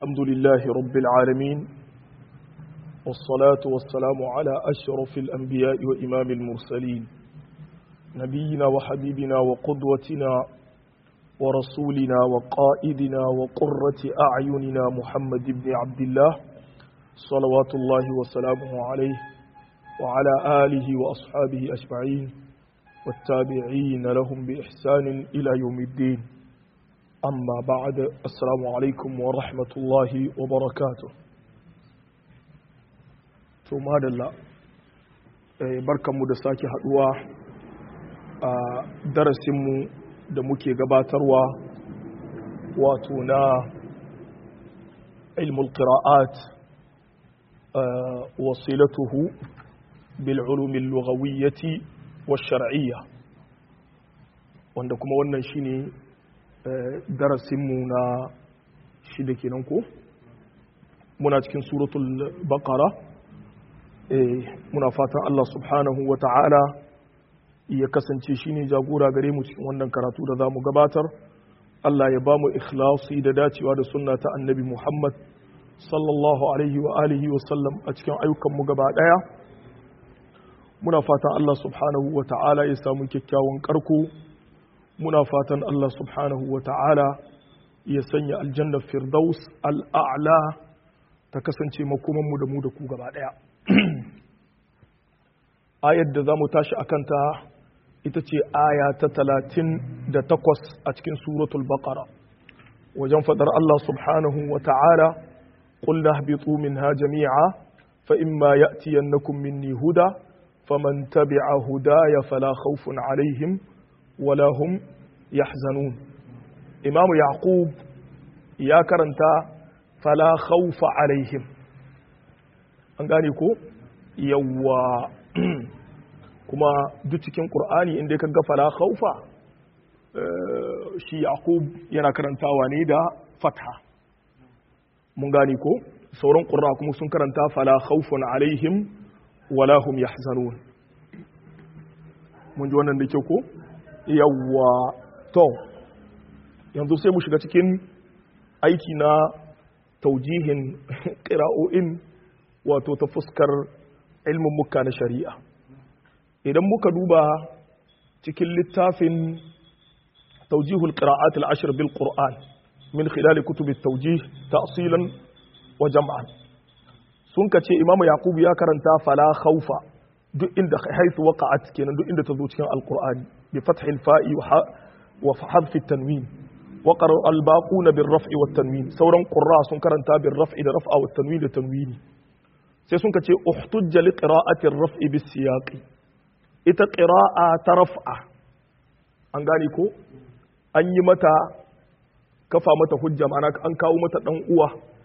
الحمد لله رب العالمين والصلاة والسلام على أشرف الأنبياء وإمام المرسلين نبينا وحبيبنا وقدوتنا ورسولنا وقائدنا وقرة أعيننا محمد بن عبد الله صلوات الله وسلامه عليه وعلى آله وأصحابه أجمعين والتابعين لهم بإحسان إلى يوم الدين أما بعد السلام عليكم ورحمة الله وبركاته ثم هذا الله barkan mu da sake haduwa a darasinmu da muke gabatarwa wato na ilmul qira'at wasilatuhu bil ulum al-lughawiyyah wash-shar'iyyah wanda kuma wannan shine darasinmu na shida kenan ko muna cikin suratul baqara muna fatan Allah subhanahu wa ta'ala ya kasance shine jagora gare mu cikin wannan karatu da zamu gabatar Allah ya ba mu ikhlasi da dacewa da sunna ta annabi Muhammad sallallahu alaihi wa alihi wa sallam a cikin ayyukan mu gaba daya muna fatan Allah subhanahu wa ta'ala ya samu kyakkyawan karko muna fatan Allah subhanahu wa ta'ala ya sanya aljanna firdaus al'a'la ta kasance makomanmu da mu da ku gaba ɗaya. ayar da za mu tashi a kanta ita ce aya ta talatin da takwas a cikin suratul baqara wajen faɗar Allah subhanahu wa ta'ala ƙulla habitu min ha jami'a fa imma ya'tiyannakum minni huda faman tabi'a hudaya fala khawfun alaihim wala hum yahzanun imamu yaqub ya karanta fala khawfa alaihim an gane ko yawa kuma duk cikin qur'ani inda ka ga fala khawfa shi yaqub yana karantawa ne da fatha mun gane ko sauran qurra kuma sun karanta fala khawfun alaihim wala hum yahzanun mun ji wannan da kyau ko yawwa to yanzu sai mu shiga cikin aiki na taujihin ƙira'o'in wato ta fuskar ilmin muka na shari'a idan muka duba cikin littafin taujihul ƙira'at al'ashir bil ƙur'an min khilali kutubi taujih ta'asilan wa jam'an sun ka ce imamu yakubu ya karanta fala khaufa duk inda haifu waqa'at kenan duk inda ta zo cikin alqur'ani bi fathil fa'i wa hadfi tanwin wa qara albaquna bir raf'i wat tanwin sauran qurra sun karanta bir raf'i da raf'a wat tanwin da tanwini sai sun kace uhtujja li qira'ati ar-raf'i bis siyaqi ita qira'a ta raf'a an gane ko an yi mata kafa mata hujja ma'ana an kawo mata dan uwa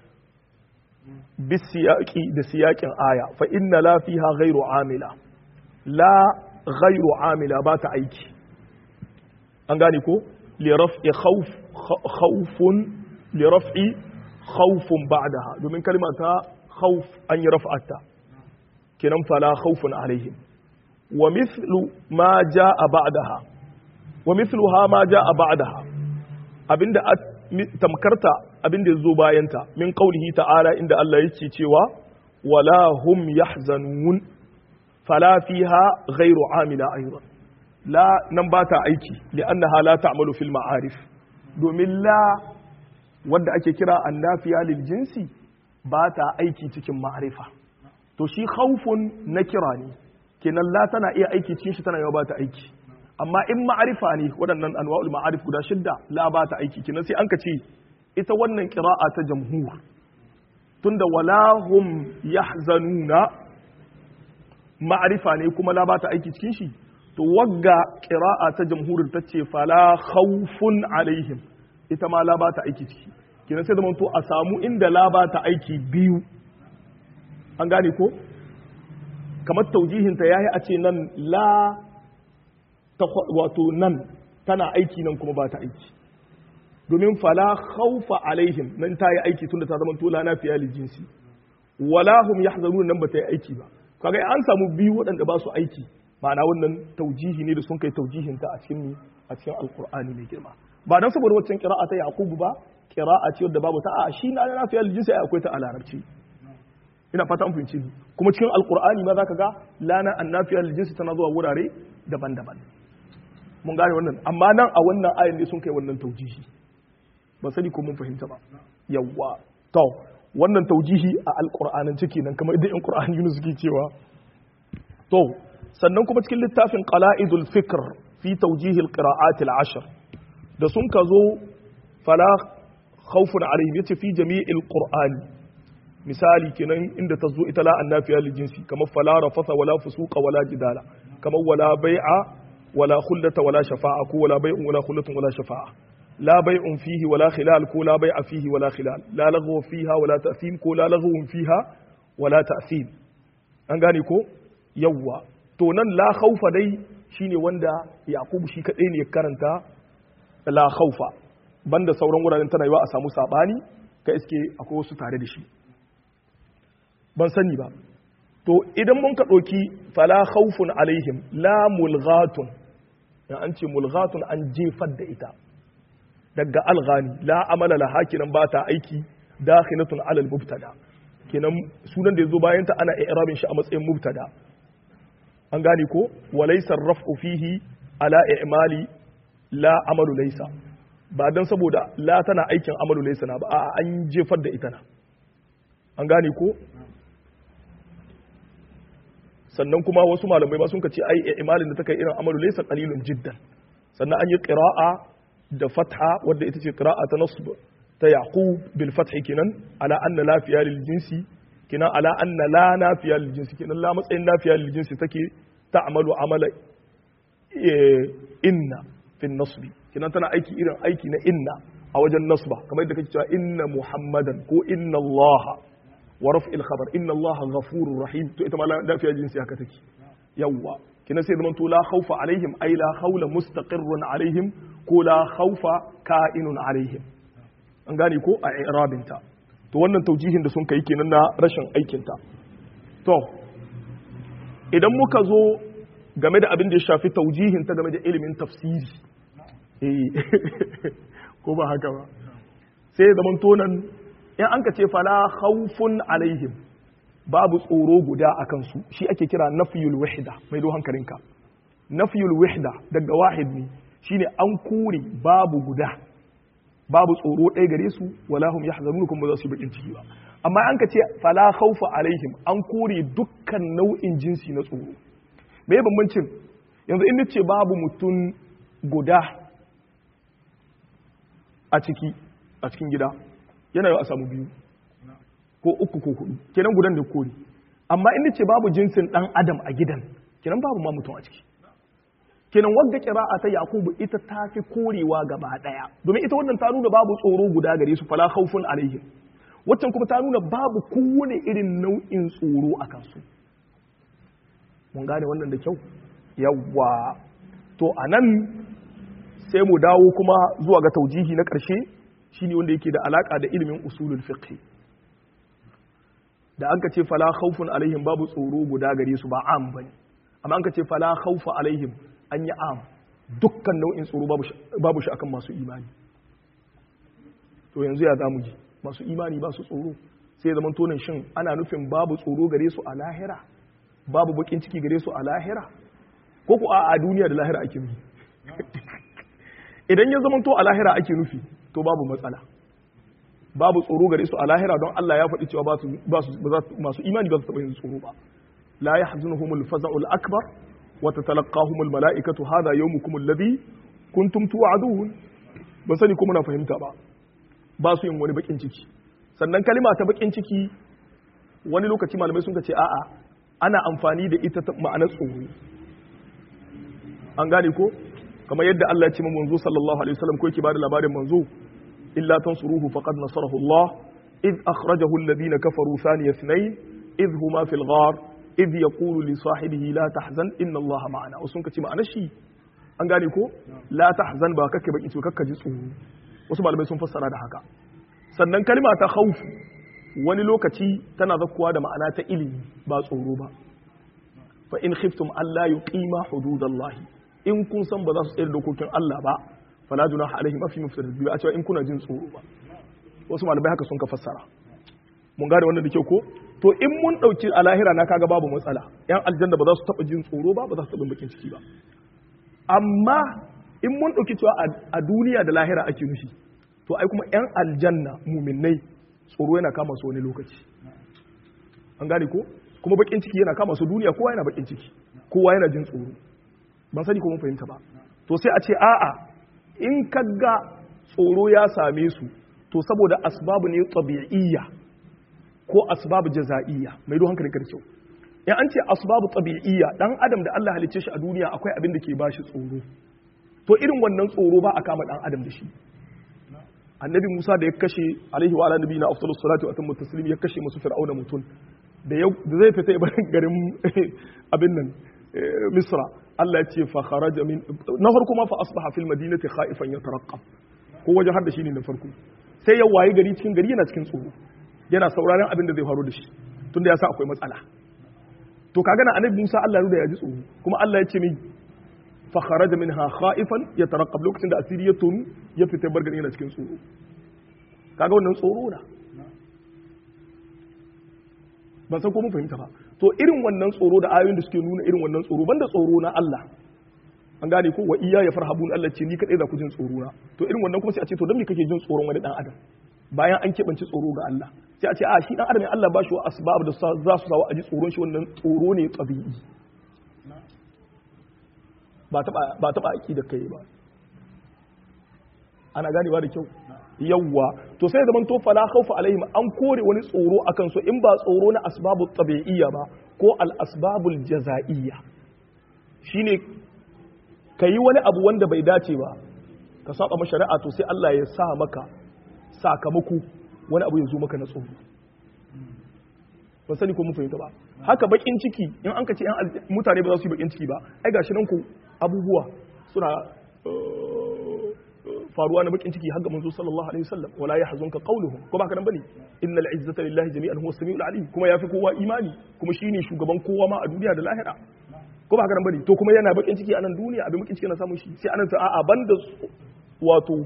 bisiyaki da siyakin aya fa inna la fiha ghairu amila la ghairu amila ba ta aiki an gane ko li raf'i khawf khawfun li raf'i khawfun ba'daha domin kalma ta khawf an yi raf'ata kenan fala khawfun alaihim wa mithlu ma jaa ba'daha wa mithluha ma jaa ba'daha abinda tamkarta abin da ya zo bayanta min qaulihi ta'ala inda Allah yake cewa wala hum yahzanun fala fiha ghairu amila aidan la nan ba ta aiki li'annaha la ta'malu fil ma'arif domin la wanda ake kira annafiya lil jinsi ba ta aiki cikin ma'arifa to shi khawfun na kira ne kenan la tana iya aiki cikin shi tana yawa ba ta aiki amma in ma'arifa ne waɗannan anwa'ul ma'arif guda shidda la ba ta aiki kenan sai an ka ce ita wannan ƙira'a ta jamhur tunda wala hum yahzanuna ma'arifa ne kuma la ba ta aiki cikin shi to wagga ƙira'a ta jamhurin ta ce fala khawfun alaihim ita ma la ba ta aiki ciki kenan sai zama to a samu inda la ba ta aiki biyu an gane ko kamar taujihinta yayi a ce nan la wato nan tana aiki nan kuma ba ta aiki domin fala khawfa alaihim nan ta yi aiki tunda ta zama tola na fiya jinsi wala hum yahzanun nan ba ta yi aiki ba kaga an samu biyu waɗanda ba su aiki ma'ana wannan taujihi ne da sun kai taujihin ta a cikin a cikin alqur'ani mai girma ba dan saboda waccan qira'a ta yaqubu ba qira'a ce wadda babu ta a shi na nafiya lil jinsi akwai ta a larabci ina fata an fahimci ni kuma cikin alqur'ani ma zaka ga lana annafiya lil jinsi tana zuwa wurare daban-daban mun gane wannan amma nan a wannan ayin ne sun kai wannan taujihi ba sani ko mun fahimta ba yawwa to wannan taujihi a alqur'anin ciki nan kamar idan qur'ani Yunus suke cewa to sannan kuma cikin littafin qala'idul fikr fi tawjihi alqira'at al'ashr da sun ka zo fala khawfun alaihim yace fi jami'il qur'ani misali kenan inda ta zo ita la annafiya lil jinsi kamar fala rafasa wala fusuqa wala jidala kamar wala bai'a wala khullata wala shafa'a ko wala bai'un wala khullatun wala shafa'a la bai'un fihi wala khilal ko la bai'a fihi wala khilal la lagwa fiha wala ta'thim ko la lagwun fiha wala ta'thim an gane ko yawwa to nan la khawfa dai shine wanda yaqub shi kadai ne ya karanta la khawfa banda sauran wuraren tana yiwa a samu sabani ka iske akwai wasu tare da shi ban sani ba to idan mun ka ɗauki fala khawfun alaihim la mulghatun ya an ce mulghatun an jefar da ita daga alghani la amala la hakinan ba ta aiki dakhilatun alal mubtada kenan sunan da yazo bayan ta ana i'rabin shi a matsayin mubtada an gane ko walaysa raf'u fihi ala i'mali la amalu laysa ba dan saboda la tana aikin amalu laysa na ba a an jefar da ita na an gane ko sannan kuma wasu malamai ba sun ka ce ai imalin da ta kai irin amalu laysa qalilun jiddan sannan an yi qira'a da fatha wadda ita ce qira'a ta nasb ta yaqub bil fath kinan ala anna la fiya lil jinsi kinan ala anna la nafiya lil jinsi kinan la matsayin nafiya lil jinsi take ta'malu amala inna fi nasb kinan tana aiki irin aiki na inna a wajen nasba kamar yadda kake cewa inna muhammadan ko inna allaha wa raf'il khabar inna allaha ghafurur rahim to ita ma lafiya jinsi haka take yawwa kina sai zaman to la khawfa alaihim ay la khawla mustaqirrun alaihim ko la khawfa ka'inun alaihim an gane ko a i'rabin ta to wannan taujihin da sun kai kenan na rashin aikin ta to idan muka zo game da abin da ya shafi taujihin ta game da ilimin tafsiri eh ko ba haka ba sai zaman to nan in an ka ce fala khawfun alaihim babu tsoro guda a kansu shi ake kira nafiyul wahda mai do hankalinka nafiyul wahda daga wahid ne shine an kure babu guda babu tsoro ɗaya gare su wala hum yahzanun kuma ba za su yi bakin ciki ba amma an ka ce fala khawfa alaihim an kore dukkan nau'in jinsi na tsoro me bambancin yanzu in nace babu mutum guda a ciki a cikin gida yana yau a samu biyu ko uku ko hudu kenan gudan da kori amma in ce babu jinsin dan adam a gidan kenan babu ma mutum a ciki kenan wadda qira'a ta yakubu ita ta fi korewa gaba daya domin ita wannan ta nuna babu tsoro guda gare su fala khawfun alaihim waccan kuma ta nuna babu kowane irin nau'in tsoro a kansu mun gane wannan da kyau yawwa to anan sai mu dawo kuma zuwa ga taujihi na ƙarshe shine wanda yake da alaka da ilimin usulul fiqh da an ka ce fala khawfun alaihim babu tsoro guda gare su ba am bane amma an ka ce fala khawfa alaihim an yi am dukkan nau'in tsoro babu shi akan masu imani to yanzu ya zamu ji masu imani ba su tsoro sai zaman tonin shin ana nufin babu tsoro gare su a lahira babu bakin ciki gare su a lahira ko ku a duniya da lahira ake nufi idan ya zama to a lahira ake nufi to babu matsala babu tsoro gare su a lahira don Allah ya faɗi cewa ba su masu imani ba su taɓa yin tsoro ba la yahzunuhumul faza'ul akbar wa tatalaqahumul mala'ikatu hadha yawmukum alladhi kuntum tu'adun ban sani ko muna fahimta ba ba su yin wani bakin ciki sannan kalima ta bakin ciki wani lokaci malamai sun ce a'a ana amfani da ita ma'anar tsoro an gane ko kamar yadda Allah ya ce manzo sallallahu alaihi wasallam ko yake bada labarin manzo illa tansuruhu faqad nasarahu Allah id akhrajahu alladhina kafaru thaniya ithnain id huma fil ghar id yaqulu li sahibihi la tahzan inna Allah ma'ana wasu kace ma'ana shi an gane ko la tahzan ba kake baki to kakka ji tsoro wasu malamai sun fassara da haka sannan kalma ta khawf wani lokaci tana zakkuwa da ma'ana ta ilimi ba tsoro ba fa in khiftum alla yuqima hududallahi in kun san ba za su tsayar dokokin Allah ba fala junaha alaihim afi mufsir bi a cewa in kuna jin tsoro ba wasu malamai haka sun ka fassara mun gane wannan da kyau ko to in mun dauki a lahira na kaga babu matsala yan aljanna ba za su taba jin tsoro ba ba za su taba bakin ciki ba amma in mun dauki cewa a duniya da lahira ake nufi to ai kuma yan aljanna muminai tsoro yana kama su wani lokaci an gane ko kuma bakin ciki yana kama su duniya kowa yana bakin ciki kowa yana jin tsoro ban sani ko mun fahimta ba to sai a ce a'a in kaga tsoro ya same su to saboda asbabu ne tabi'iyya ko asbabu jaza'iyya mai ruwan hankalin kyau in an ce asbabu tabi'iyya dan adam da Allah halicce shi a duniya akwai abin da ke bashi tsoro to irin wannan tsoro ba a kama dan adam da shi annabi Musa da ya kashe alaihi wa ala nabiyina afdalus salatu wa atammu taslim ya kashe musu fir'auna mutun da zai fita ya barin garin abin nan misra Allah ya ce fa kharaja min na farko ma fa asbaha fil madinati khaifan yatarqab ko wajen har da shi ne na farko sai ya wayi gari cikin gari yana cikin tsoro yana sauraron abin da zai faru da shi tunda ya sa akwai matsala to kaga na annabi Musa Allah ya ya ji tsoro kuma Allah ya ce min fa kharaja minha khaifan yatarqab lokacin da asiri ya tonu ya fita bar gari yana cikin tsoro kaga wannan tsoro na ban san ko mun fahimta ba to irin wannan tsoro da ayoyin da suke nuna irin wannan tsoro banda tsoro na Allah an gane ko wa iya ya farhabun Allah ce ni kadai za ku jin tsoro na to irin wannan kuma sai a ce to dan me kake jin tsoron wani dan adam bayan an keɓance tsoro ga Allah sai a ce a shi dan adam ne Allah ba shi wa asbab da za su sawa a ji tsoron shi wannan tsoro ne tabi'i ba taba ba taba da kai ba ana ganewa da kyau yawwa to sai zaman to fala khawfa alaihim an kore wani tsoro akan su in ba tsoro na asbabu tabi'iyya ba ko al asbabul jaza'iyya shine kayi wani abu wanda bai dace ba ka saba shari'a to sai Allah ya sa maka sakamako wani abu ya zo maka na tsoro ba sani ko mun fahimta ba haka bakin ciki in an ka ce mutane ba za su yi bakin ciki ba ai gashi nan ku abubuwa suna faruwa na bakin ciki har ga manzo sallallahu alaihi wasallam wala yahzunka qawluhum ko baka nan bane innal izzata lillahi jami'an huwa samiul alim kuma yafi kowa imani kuma shine shugaban kowa ma a duniya da lahira ko baka nan bane to kuma yana bakin ciki a nan duniya abin bakin ciki na samun shi sai anan ta a'a banda wato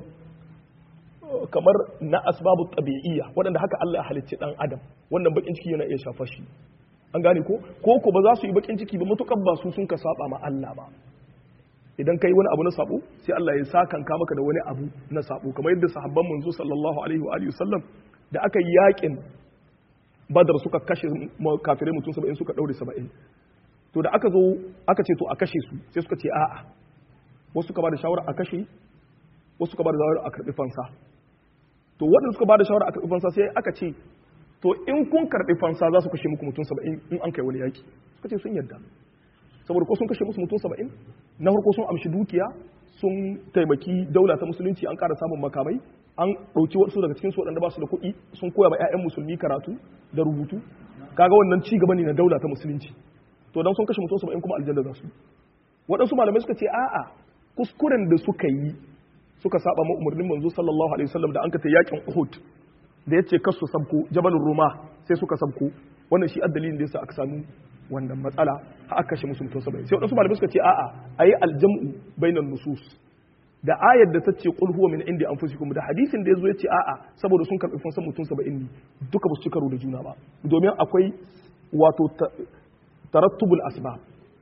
kamar na asbabu tabi'iyya waɗanda haka Allah ya halicci dan adam wannan bakin ciki yana iya shafa shi an gane ko ko ko ba za su yi bakin ciki ba mutukan ba su sun ka saba ma Allah ba idan kai wani abu na sabo sai Allah ya sakanka maka da wani abu na sabo kamar yadda sahabban manzo sallallahu alaihi wa alihi wasallam da aka yi yakin badar suka kashe kafirai mutum 70 suka daure 70 to da aka zo aka ce to a kashe su sai suka ce a'a wasu suka ba da shawara a kashe wasu suka ba da shawara a karbi fansa to waɗanda suka ba da shawara a karbi fansa sai aka ce to in kun karbi fansa za su kashe muku mutum 70 in an kai wani yaki suka ce sun yarda saboda ko sun kashe musu mutum saba'in na farko sun amshi dukiya sun taimaki daula ta musulunci an ƙara samun makamai an ɗauki wasu daga cikin su waɗanda ba su da kuɗi sun koya ma 'ya'yan musulmi karatu da rubutu kaga wannan ci gaba ne na daula ta musulunci to dan sun kashe mutum saba'in kuma aljanna za su waɗansu malamai suka ce a'a kuskuren da suka yi suka saba ma umarnin manzo sallallahu alaihi wasallam da an kata yakin Uhud da yace kasu sabko jabalur ruma sai suka sabko wannan shi addalin da yasa aka samu wannan matsala har aka kashe musu mutum saba'in sai wadansu malamai suka ce a'a ayi aljam'u bainan nusus da ayar da ta ce qul huwa min indi anfusikum da hadisin da yazo ya ce a'a saboda sun karbi fansan mutum saba'in ne duka ba su ci karo da juna ba domin akwai wato tarattubul asbab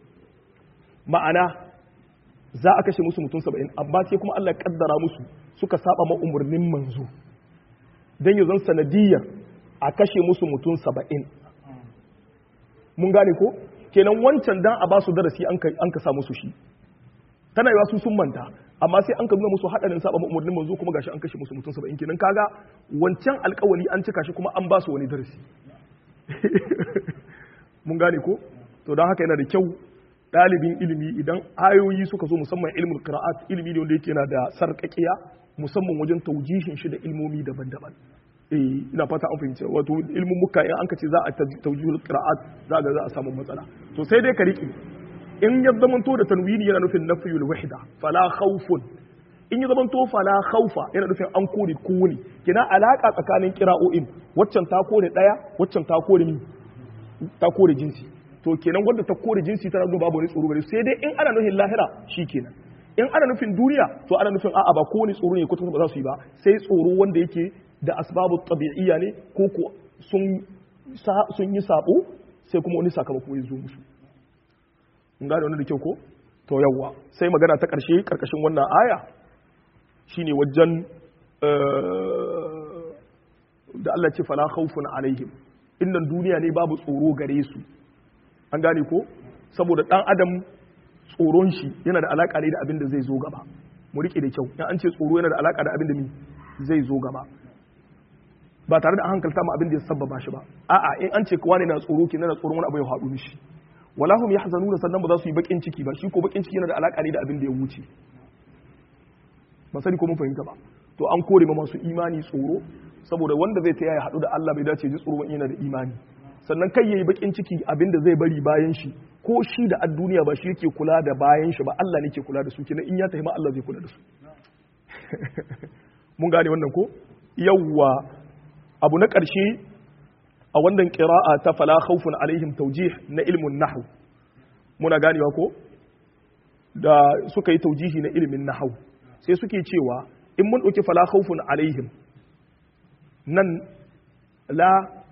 ma'ana za a kashe musu mutum saba'in amma sai kuma Allah ya kaddara musu suka saba ma umarnin manzo dan yanzu sanadiyar a kashe musu mutum saba'in mun gane ko kenan wancan dan a ba su darasi an ka sa musu shi tana yiwa su sun manta amma sai an ka nuna musu hadarin saba umarnin manzo kuma gashi an kashe musu mutum 70 kenan kaga wancan alkawali an cika shi kuma an ba su wani darasi mun gane ko to don haka yana da kyau ɗalibin ilimi idan ayoyi suka zo musamman ilmul qira'at ilimi ne wanda yake yana da sarƙaƙiya musamman wajen taujihin shi da ilmomi daban-daban eh ina fata an fahimci wato ilmin muka in an ka ce za a taujihul qira'at za ga za a samu matsala to sai dai ka riƙe in ya zamanto da tanwini yana nufin nafiyul wahda fala khawfun in ya zamanto fala khawfa yana nufin an kore kowani kina alaka tsakanin qira'o'in waccan ta kore daya waccan ta kore mi ta kore jinsi to kenan wanda ta kore jinsi tana nuna babu wani tsoro gare sai dai in ana nufin lahira shikenan in ana nufin duniya to ana nufin a'a ba kowane tsoro ne kwata ba za su yi ba sai tsoro wanda yake da asbabu tabi'iyya ne ko ko sun sun yi sabo sai kuma wani sakamako ya zo musu mun gane wannan da kyau ko to yawwa sai magana ta ƙarshe ƙarƙashin wannan aya shine wajen da Allah ce fala khawfun alaihim innan duniya ne babu tsoro gare su an gane ko saboda dan adam tsoron shi yana da alaka ne da abin da zai zo gaba mu rike da kyau in an ce tsoro yana da alaka da abin da zai zo gaba ba tare da an hankalta mu abin da ya sabbaba shi ba a'a in an ce kowa ne na tsoro ke na tsoron wani abu ya haɗu mishi wala hum yahzanuna sannan ba za su yi bakin ciki ba shi ko bakin ciki yana da alaka ne da abin da ya wuce ba sani ko mun fahimta ba to an kore ma masu imani tsoro saboda wanda zai taya ya haɗu da Allah bai dace ji tsoro yana da imani sannan kai yayi bakin ciki abin da zai bari bayan shi ko shi da ad duniya ba shi yake kula da bayan shi ba Allah ne ke kula da su kenan in ya tafi ma Allah zai kula da su mun gane wannan ko yawwa abu na ƙarshe a wannan ƙira'a ta fala khawfun alaihim taujih na ilmin nahu muna ganewa ko da suka yi taujihi na ilimin nahu sai suke cewa in mun ɗauki fala khawfun alaihim nan la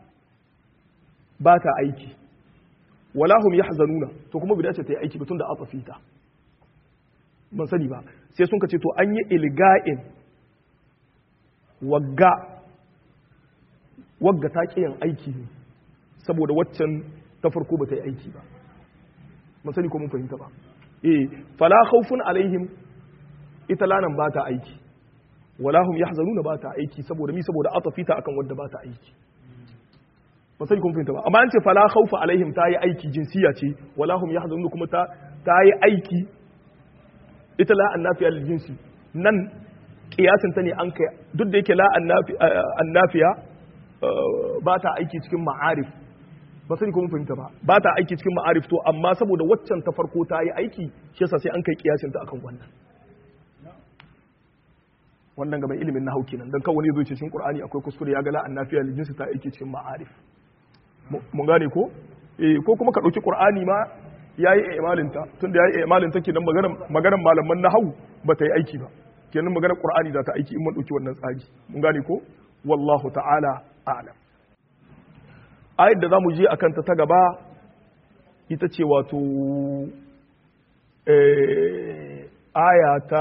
ba ta aiki wala hum yahzanuna to kuma bida ce ta yi aiki batun da atafita ban sani ba sai sun ka ce to an yi ilga'in wagga wagga ta ƙiyan aiki ne saboda waccan ta farko ba ta yi aiki ba ban sani ko mun fahimta ba eh fala khawfun alaihim ita lanan ba ta aiki wala hum yahzanuna ba ta aiki saboda mi saboda atafita akan wadda ba ta aiki ban sani ko mun fahimta ba amma an ce fala khawfa alaihim ta yi aiki jinsiya ce wala hum yahzanuna kuma ta ta yi aiki ita la annafiya lil jinsi nan kiyasin ta ne an kai duk da yake la annafiya ba ta aiki cikin ma'arif ba sani ko mun fahimta ba ba ta aiki cikin ma'arif to amma saboda waccan ta farko ta yi aiki shi yasa sai an kai kiyasin ta akan wannan wannan ga mai ilimin na hauki nan dan kawai wani zo ce cikin qur'ani akwai kuskure ya ga la annafiya lil jinsi ta aiki cikin ma'arif mun gane ko eh ko kuma ka dauki qur'ani ma yayi imalin ta tunda yayi imalin ta kenan maganar maganar malaman nahwu ba ta yi aiki ba kenan maganar qur'ani za ta aiki in mun dauki wannan tsari mun gane ko wallahu ta'ala a'lam ayat da zamu je akan ta ta gaba ita ce wato aya ta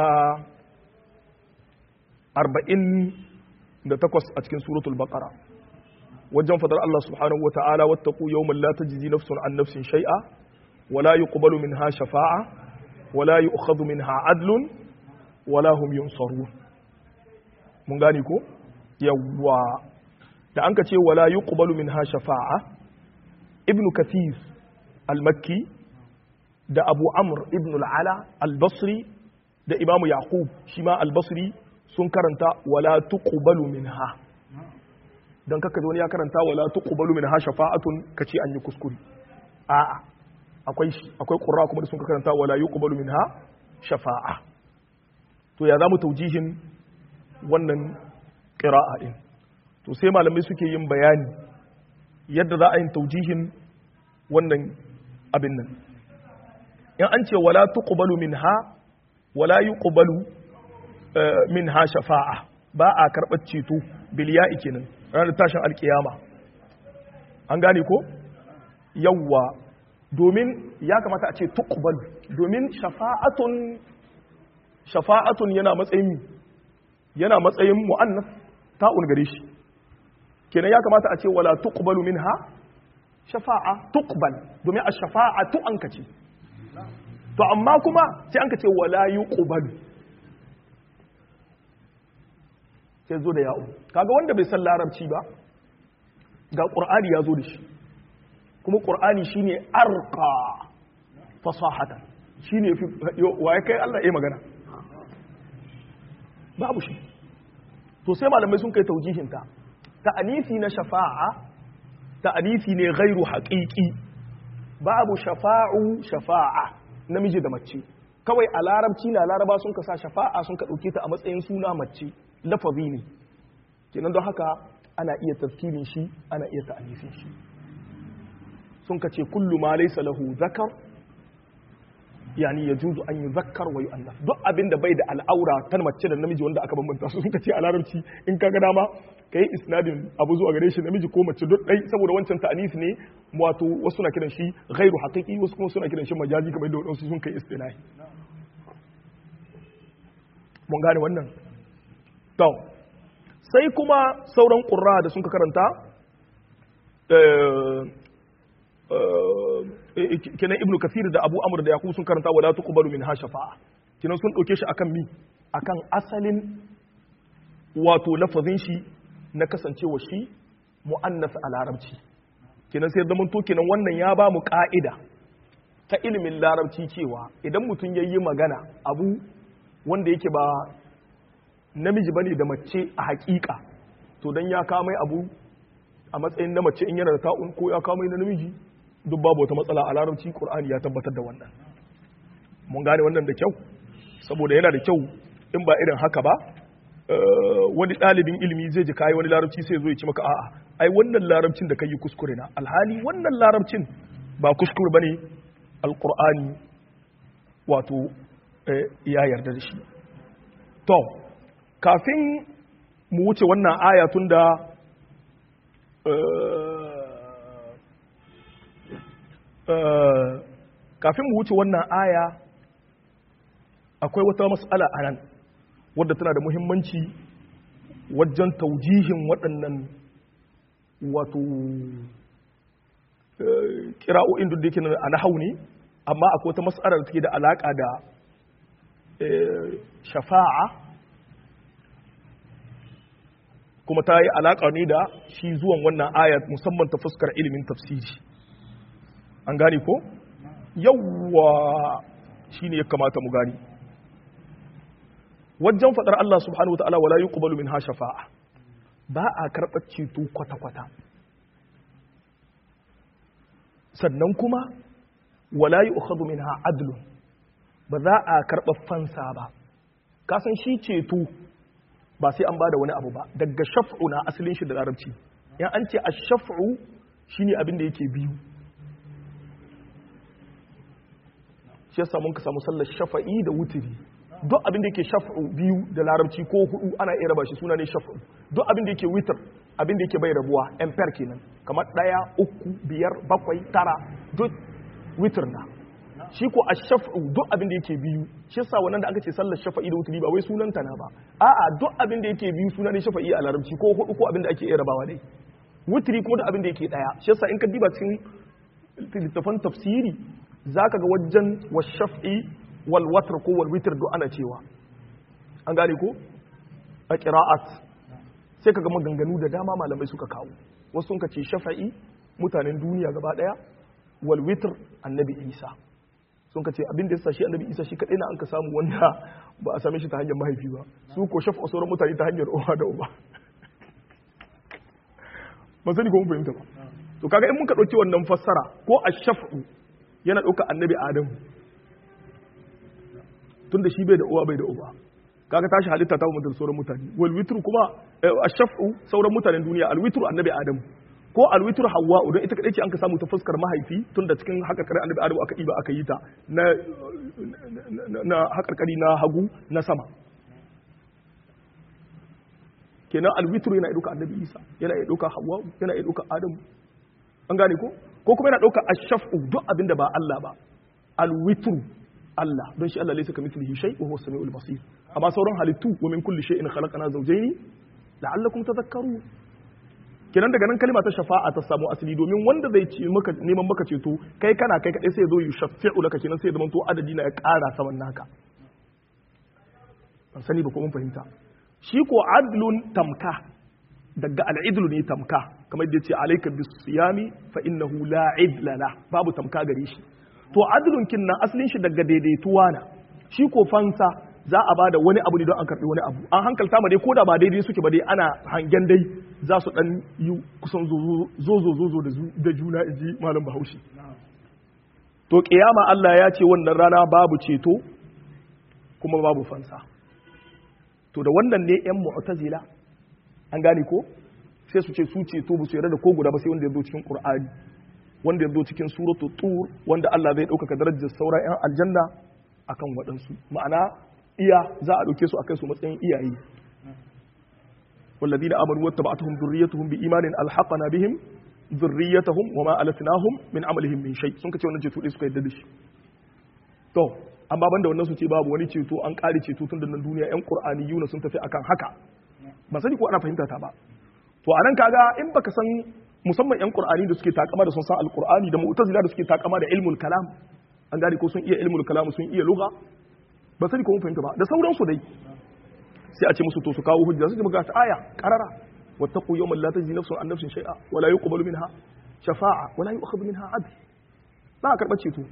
48 a cikin suratul baqara wajen fadar Allah subhanahu wa ta'ala wattaqu yawman la tajzi nafsun an nafsin shay'a wala yuqbalu minha shafa'a wala yu'khadhu minha adlun wala hum yunsarun mun gane ko yawwa da an ka ce wala yuqbalu minha shafa'a ibnu kathir al-makki da abu amr ibn al-ala al-basri da imamu yaqub shi ma al-basri sun karanta wala tuqbalu minha dan kaka wani ya karanta wala tuqbalu minha shafa'atun kace an yi kuskure a'a akwai akwai qurra kuma da sun karanta wala yuqbalu minha shafa'a to ya zamu taujihin wannan qira'a din to sai malamai suke yin bayani yadda za a yin taujihin wannan abin nan in an ce wala tuqbalu minha wala yuqbalu minha shafa'a ba a karɓar ceto biliya'i kenan ranar tashin alkiyama an gane ko yawwa domin ya kamata a ce tuqbalu domin shafa'atun shafa'atun yana matsayin yana matsayin mu'annas ta'un gare shi kenan ya kamata a ce wala tuqbalu minha shafa'a tuqbal domin a shafa'atu an kace to amma kuma sai an kace wala yuqbalu sai zo da ya'u kaga wanda bai san larabci ba ga qur'ani ya zo da shi kuma qur'ani shine arqa fasahatan shine fi waye kai Allah ya magana babu shi to sai malamai sun kai taujihin ta ta'anisi na shafa'a ta'anisi ne ghairu haqiqi babu shafa'u shafa'a namiji da mace kawai a larabci na laraba sun kasa shafa'a sun ka dauke ta a matsayin suna mace lafazi ne kenan don haka ana iya tafkirin shi ana iya ta'anifin shi sun ka ce kullu ma laysa lahu zakar yani ya juzu an yi zakkar wa yu'annas duk abin da bai da al'aura ta mace da namiji wanda aka bambanta su suka ce a larabci in ka ga dama ka yi isnadin abu zuwa gare shi namiji ko mace duk ɗai saboda wancan ta'anis ne wato wasu na kiran shi ghairu haqiqi wasu kuma suna kiran shi majazi kamar da wadansu sun kai istilahi mun gane wannan to sai kuma sauran qurra da sun ka karanta kenan ibnu kasir da abu amr da yaqub sun karanta wala tuqbalu min hashafa kenan sun dauke shi akan mi akan asalin wato lafazin shi na kasancewa shi mu'annas a larabci kenan sai zaman to kenan wannan ya ba mu ka'ida ta ilimin larabci cewa idan mutum ya yi magana abu wanda yake ba namiji bane da mace a hakika to dan ya kama abu a matsayin na mace in yana da ta'un ko ya kama na namiji duk babu wata matsala a larabci qur'ani ya tabbatar da wannan mun gane wannan da kyau saboda yana da kyau in ba irin haka ba wani ɗalibin ilimi zai ji kayi wani larabci sai zo ya ci maka a'a ai wannan larabcin da kai yi kuskure na alhali wannan larabcin ba kuskure bane alqur'ani wato ya yarda da shi to kafin mu wuce wannan aya tun da kafin mu wuce wannan aya akwai wata mas'ala a nan wadda tana da muhimmanci wajen taujihin waɗannan wato kira'o'in duk da yake a nahau ne amma akwai wata mas'alar da take da alaƙa da shafa'a kuma ta yi alaƙa ne da shi zuwan wannan ayat musamman ta fuskar ilimin tafsiri an gane ko yawwa shi ne ya kamata mu gani wajen faɗar Allah subhanahu wa ta'ala wala yuqbalu minha shafa'a ba a karɓar ceto kwata-kwata sannan kuma wala yu'khadhu minha adlun ba za a karɓa fansa ba kasan shi ceto ba sai an bada wani abu ba daga shaf'u na asalin shi da larabci yan an ce ash-shaf'u shine abin da yake biyu shi yasa mun ka samu sallar shafa'i da wutiri duk abin da yake shaf'u biyu da larabci ko hudu ana iya raba shi suna ne shaf'u duk abin da yake witr abin da yake bai rabuwa ampere kenan kamar daya uku biyar bakwai tara duk witr na shi ko ash-shaf'u duk abin da yake biyu shi yasa wannan da aka ce sallar shafa'i da wutri ba wai sunan ta na ba a'a duk abin da yake biyu suna ne shafa'i a larabci ko hudu ko abin da ake iya rabawa dai wutri kuma da abin da yake daya shi yasa in ka diba cikin littafan tafsiri zaka ga wajen wash-shaf'i wal watr ko wal witr duk ana cewa an gane ko a qira'at sai kaga maganganu da dama malamai suka kawo wasu sun ka ce shafa'i mutanen duniya gaba daya wal witr annabi isa sun ka ce abin da ya shi annabi isa shi kaɗai na an ka samu wanda ba a same shi ta hanyar mahaifi ba su ko shafa sauran mutane ta hanyar uwa da uba ba sani ko mun fahimta ba to kaga in muka ɗauki wannan fassara ko a shafu yana ɗauka annabi adamu tun da shi bai da uwa bai da uba kaga tashi halitta ta mutum sauran mutane wal witru kuma a shafu sauran mutanen duniya al witru annabi adamu ko alwitur hawa'u don ita kadai ce an ka samu ta fuskar mahaifi tun da cikin hakarkari annabi adamu aka ɗiba aka yi ta na na hakarkari na hagu na sama kenan alwitur yana ɗauka annabi isa yana ɗauka hawa'u yana ɗauka adamu an gane ko ko kuma yana ɗauka ashaf'u duk abin da ba Allah ba alwitru Allah don shi Allah laysa kamithlihi shay wa huwa as-sami'ul basir amma sauran halittu wa min kulli shay'in khalaqna zawjayn la'allakum tadhakkarun kenan daga nan kalma ta shafa'a ta samu asali domin wanda zai ce maka neman maka ceto kai kana kai kadai sai ya zo yi shafi'u laka kenan sai ya zama to adadi na ya ƙara saman naka ban sani ba ko mun fahimta shi ko adlun tamka daga al'idlu ne tamka kamar da yace alayka bisiyami fa innahu la idla la babu tamka gare shi to adlun kin nan asalin shi daga daidaituwa na shi ko fansa za a bada wani abu ne don an karbi wani abu an hankalta ma dai ko da ba daidai suke ba dai ana hangen dai za su dan yi kusan zozo zozo da juna inji malam bahaushe to kiyama Allah ya ce wannan rana babu ceto kuma babu fansa to da wannan ne yan mu'tazila an gane ko sai su ce su ceto ba su yarda da ko guda ba sai wanda ya zo cikin qur'ani wanda ya zo cikin suratul tur wanda Allah zai ɗaukaka darajar sauran 'yan aljanna akan waɗansu ma'ana iya za a ɗauke su akan su matsayin iyaye والذين آمنوا واتبعتهم ذريتهم بإيمان ألحقنا بهم ذريتهم وما ألتناهم من عملهم من شيء sun kace wannan ceto dai suka yadda da shi to amma banda wannan su ce babu wani ceto an kare ceto tun da nan duniya yan qur'aniyuna sun tafi akan haka ba sani ko ana fahimta ta ba to anan kaga in baka san musamman yan qur'ani da suke takama da sun san alqur'ani da mu'tazila da suke takama da ilmul kalam an gane ko sun iya ilmul kalam sun iya lugha ba sani ko mun fahimta ba da sauransu dai sai a ce musu to su kawo hujja su ji maka aya karara wattaqu yawman la tajzi nafsun an nafsin shay'a wa la yuqbalu minha shafa'a wa la yu'khadhu minha 'adl ba a karɓar ceto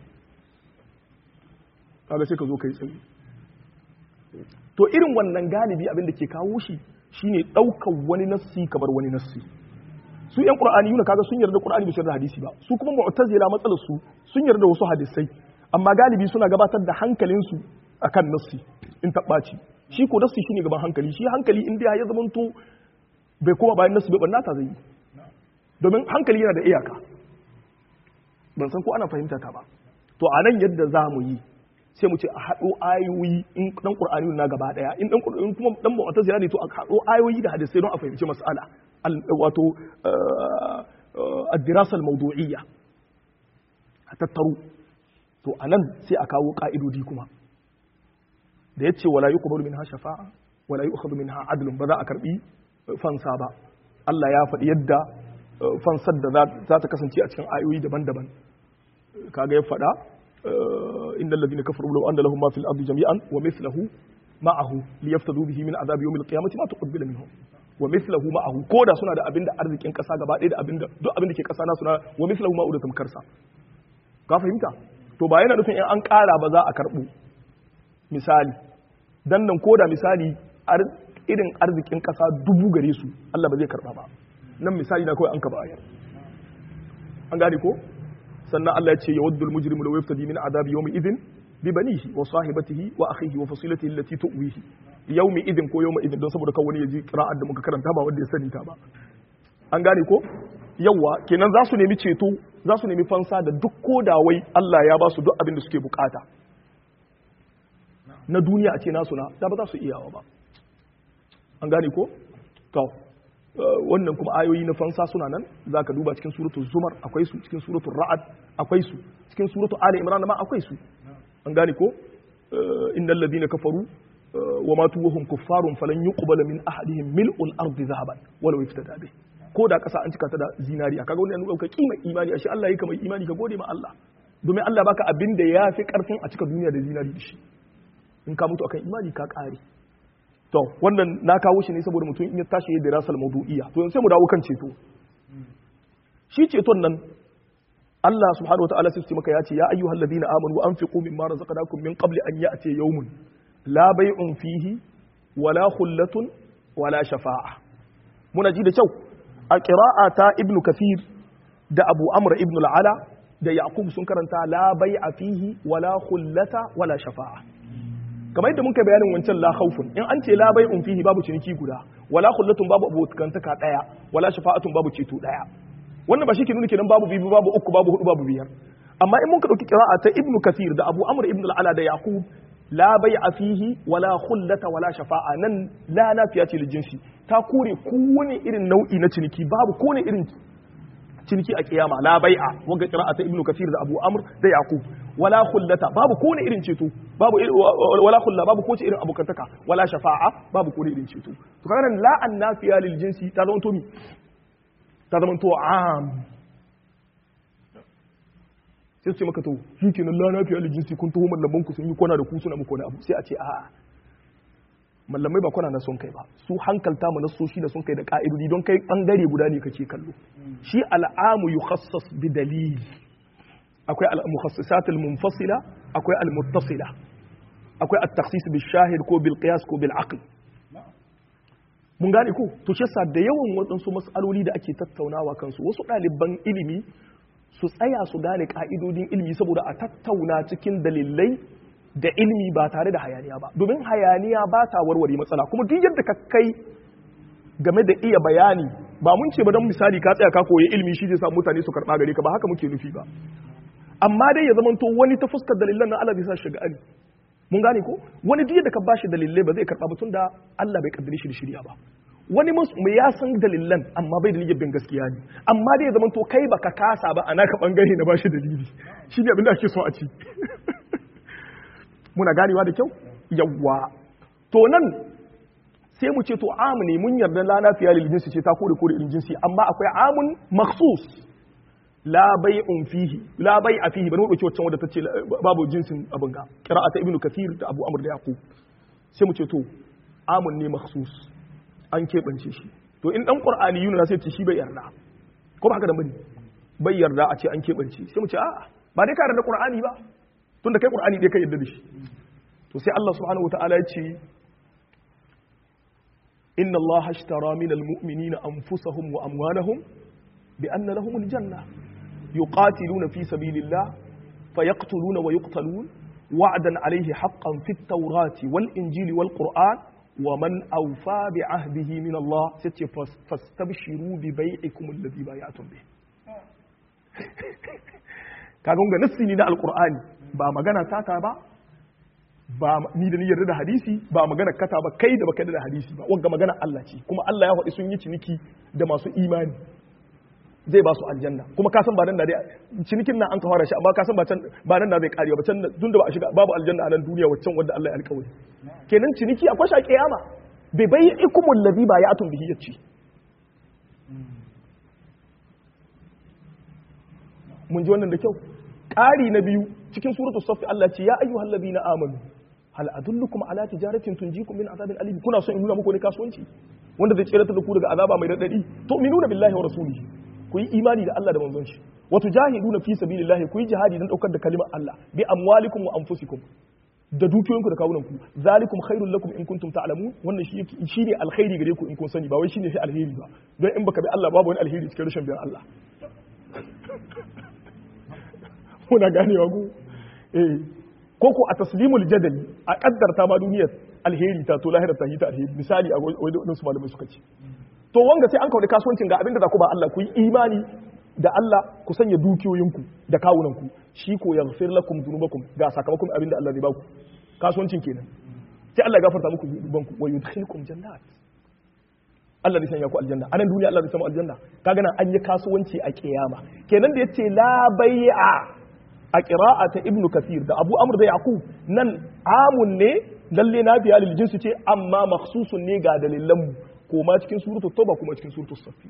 kaga sai ka zo kai tsaye to irin wannan galibi abin da ke kawo shi shine ɗaukar wani nassi kamar wani nassi su yan qur'ani yuna kaga sun yarda qur'ani bai yarda hadisi ba su kuma mu'tazila matsalar su sun yarda wasu hadisai amma galibi suna gabatar da hankalinsu akan nassi in tabbaci shi ko nassi shine gaban hankali shi hankali in dai ya zamanto bai koma bayan nassi bai banna ta zai yi domin hankali yana da iyaka ban san ko ana fahimta ta ba to a nan yadda za mu yi sai mu ce a haɗo ayoyi in ɗan ƙur'ani na gaba ɗaya in ɗan ƙur'ani kuma ɗan mu'tazila ne to a haɗo ayoyi da hadisai don a fahimci mas'ala wato ad-dirasa al-mawdu'iyya a tattaru to anan sai a kawo ƙa'idodi kuma da yace wala yuqbalu minha shafa'a wala yu'khadhu minha adlun ba za a karbi fansa ba Allah ya faɗi yadda fansar da za ta kasance a cikin ayoyi daban-daban kaga ya faɗa innal ladina kafaru law anna lahum ma fil ardi jami'an wa mithluhu ma'ahu liyaftadu bihi min adhabi yawmil qiyamati ma tuqbila minhum wa mithluhu ma'ahu koda suna da abinda arzikin kasa gaba ɗaya da abinda duk abinda ke kasa na suna wa mithluhu ma'u da tamkarsa ka fahimta to ba yana nufin in an ƙara ba za a karɓo misali dan nan koda misali irin arzikin kasa dubu gare su Allah ba zai karɓa ba nan misali na kawai an ka bayar an gane ko sannan Allah ya ce yawaddul mujrimu law yaftadi min adabi yawmi idin bi banihi wa sahibatihi wa akhihi wa fasilatihi allati tuwihi yawmi idin ko yawma idin don saboda kawai wani ya ji qira'ar da muka karanta ba wanda ya sani ta ba an gane ko yawa kenan za su nemi ceto za su nemi fansa da duk kodawai Allah ya ba su duk abin da suke bukata na duniya a ce nasu na da ba za su iyawa ba an gane ko to wannan kuma ayoyi na fansa suna nan za ka duba cikin suratu zumar akwai su cikin suratu ra'ad akwai su cikin suratu ali imran ma akwai su an gane ko innal ladina kafaru wa matu wa hum kuffarun falan yuqbala min ahadihim mil'ul ardi zahaban walau iftada bih ko da kasa an cika ta da zinari kaga wannan nuna ka kima imani ashe Allah yake mai imani ka gode ma Allah domin Allah baka abin da yafi karfin a cika duniya da zinari da shi in ka mutu akan imani ka kare to wannan na kawo shi ne saboda mutum in ya tashi ya dirasal mawdu'iyya to sai mu dawo kan ceto shi ceton nan Allah subhanahu wataala sai ce maka ya ce ya ayyuhal ladina amanu anfiqu mimma razaqnakum min qabli an ya'ti yawmun la bay'un fihi wala khullatun wala shafa'a muna ji da kyau a qira'a ta ibnu kathir da abu amr ibnu al-ala da yaqub sun karanta la bay'a fihi wala khullata wala shafa'a kamar yadda muka bayanin wancan la khawfun in an ce la bai'un fihi babu ciniki guda wala khullatun babu abokantaka daya wala shafa'atun babu ceto daya wannan ba shi ke nuna kenan babu bibi babu uku babu hudu babu biyar amma in muka dauki qira'a ta ibnu kathir da abu amr ibn al-ala da yaqub la bai'a fihi wala khullata wala shafa'a nan la nafiya ce jinsi ta kore kowane irin nau'i na ciniki babu kowane irin ciniki a kiyama la bai'a wanga qira'a ta ibnu kathir da abu amr da yaqub wala khullata babu kowane irin ceto babu wala khulla babu kowace irin abokantaka wala shafa'a babu kowane irin ceto to kaga nan la annafiya lil jinsi ta zama to mi ta zama to am sai ce maka to shi kenan la nafiya lil jinsi kun taho mallaman ku sun yi kwana da ku suna muku wani abu sai a ce a'a mallamai ba kwana na son kai ba su hankalta mu nasoshi da sun kai da ka'idodi don kai bangare guda ne kake kallo shi al'amu yukhassas bi dalil akwai al-mukhassisat al-munfasila akwai al-muttasila akwai at-takhsis bil shahid ko bil qiyas ko bil aql mun gane ko to shi da yawan waɗansu mas'aloli da ake tattaunawa kansu wasu ɗaliban ilimi su tsaya su gane ka'idodin ilimi saboda a tattauna cikin dalilai da ilimi ba tare da hayaniya ba domin hayaniya ba ta warware matsala kuma duk yadda ka kai game da iya bayani ba mun ce ba don misali ka tsaya ka koyi ilimi shi zai sa mutane su karɓa gare ka ba haka muke nufi ba amma dai ya zamanto wani ta fuskar dalilan na Allah bai sa shiga ali mun gane ko wani duk da ka bashi dalilai ba zai karɓa ba tunda Allah bai kaddare shi da shirya ba wani mai ya san dalilan amma bai da niyyar bin gaskiya ne amma dai ya zamanto kai baka kasa ba a naka bangare na bashi dalili shi ne abin da ake so a ci muna ganewa da kyau yawwa to nan sai mu ce to amu ne mun yarda la nafiya lil jinsi ce ta kore kore lil jinsi amma akwai amun makhsus la bai'un fihi la bai'a fihi bari mu dauki wacce wadda tace babu jinsin abin ga qira'ata ibnu kathir da abu amr da yaqub sai mu ce to amun ne makhsus an keɓance shi to in dan qur'ani yuna sai ce shi bai yarda ko ba haka da bane bai yarda a ce an keɓance sai mu ce a'a ba dai ka yarda qur'ani ba tunda kai qur'ani dai ka yarda da shi to sai Allah subhanahu wataala ya ce inna Allah ashtara min almu'minina anfusahum wa amwalahum bi anna lahum aljanna yuqatiluna fi sabilillah fayaqtuluna wa yuqtalun wa'dan alayhi haqqan fit tawrati wal injili wal qur'an wa man awfa bi ahdihi min Allah sai fastabshiru bi bai'ikum alladhi bay'atum bih kaga ga nassi ne na alqur'ani ba magana taka ba ba ni da ni yarda da hadisi ba magana kata ba kai da baka da hadisi ba wanga magana Allah ce kuma Allah ya faɗi sun yi ciniki da masu imani zai ba su aljanna kuma ka san ba nan da dai cinikin nan an ka fara shi amma ka san ba can ba nan da zai karewa ba can tun da ba a shiga babu aljanna a nan duniya waccan wanda Allah ya alƙawari kenan ciniki akwai shi a kiyama bai bai ikumul ladhi ba ya'tun bihi yace mun ji wannan da kyau ƙari na biyu cikin suratu safi Allah ce ya ayyuhal ladina amanu hal adullukum ala tijaratin tunjikum min azabin alim kuna son in nuna muku ne kasuwanci wanda zai tsere da ku daga azaba mai radadi to minuna billahi wa rasulihi ku yi imani da Allah da manzon shi wa tujahiduna fi sabilillahi ku yi jihadi dan daukar da kalimar Allah bi amwalikum wa anfusikum da dukiyoyinku da kawunanku zalikum khairul lakum in kuntum ta'lamun wannan shi shine alkhairi gare ku in kun sani ba wai shine shi alheri ba don in baka bi Allah babu wani alheri cikin rashin biyar Allah muna ganewa ku eh ko ko a taslimul jadali a kaddarta ma duniyar alheri ta to lahirar ta hita alheri misali a wajen su malamai suka ce to wanga sai an kawo kasuwancin ga abinda za ku ba Allah ku yi imani da Allah ku sanya dukiyoyinku da kawunanku shi ko yaghfir lakum dhunubakum ga sakamakon abinda Allah zai ba ku kasuwancin kenan sai Allah ya gafarta muku dhunubanku wa yudkhilukum jannat Allah zai sanya ku aljanna anan duniya Allah zai samu aljanna kaga nan an yi kasuwanci a kiyama kenan da yace la bai'a a ƙira'a ta ibnu kathir da abu amur da yaqub nan amun ne lalle na biya lil jinsi ce amma makhsusun ne ga dalilan mu ko ma cikin suratu tauba kuma cikin suratu safi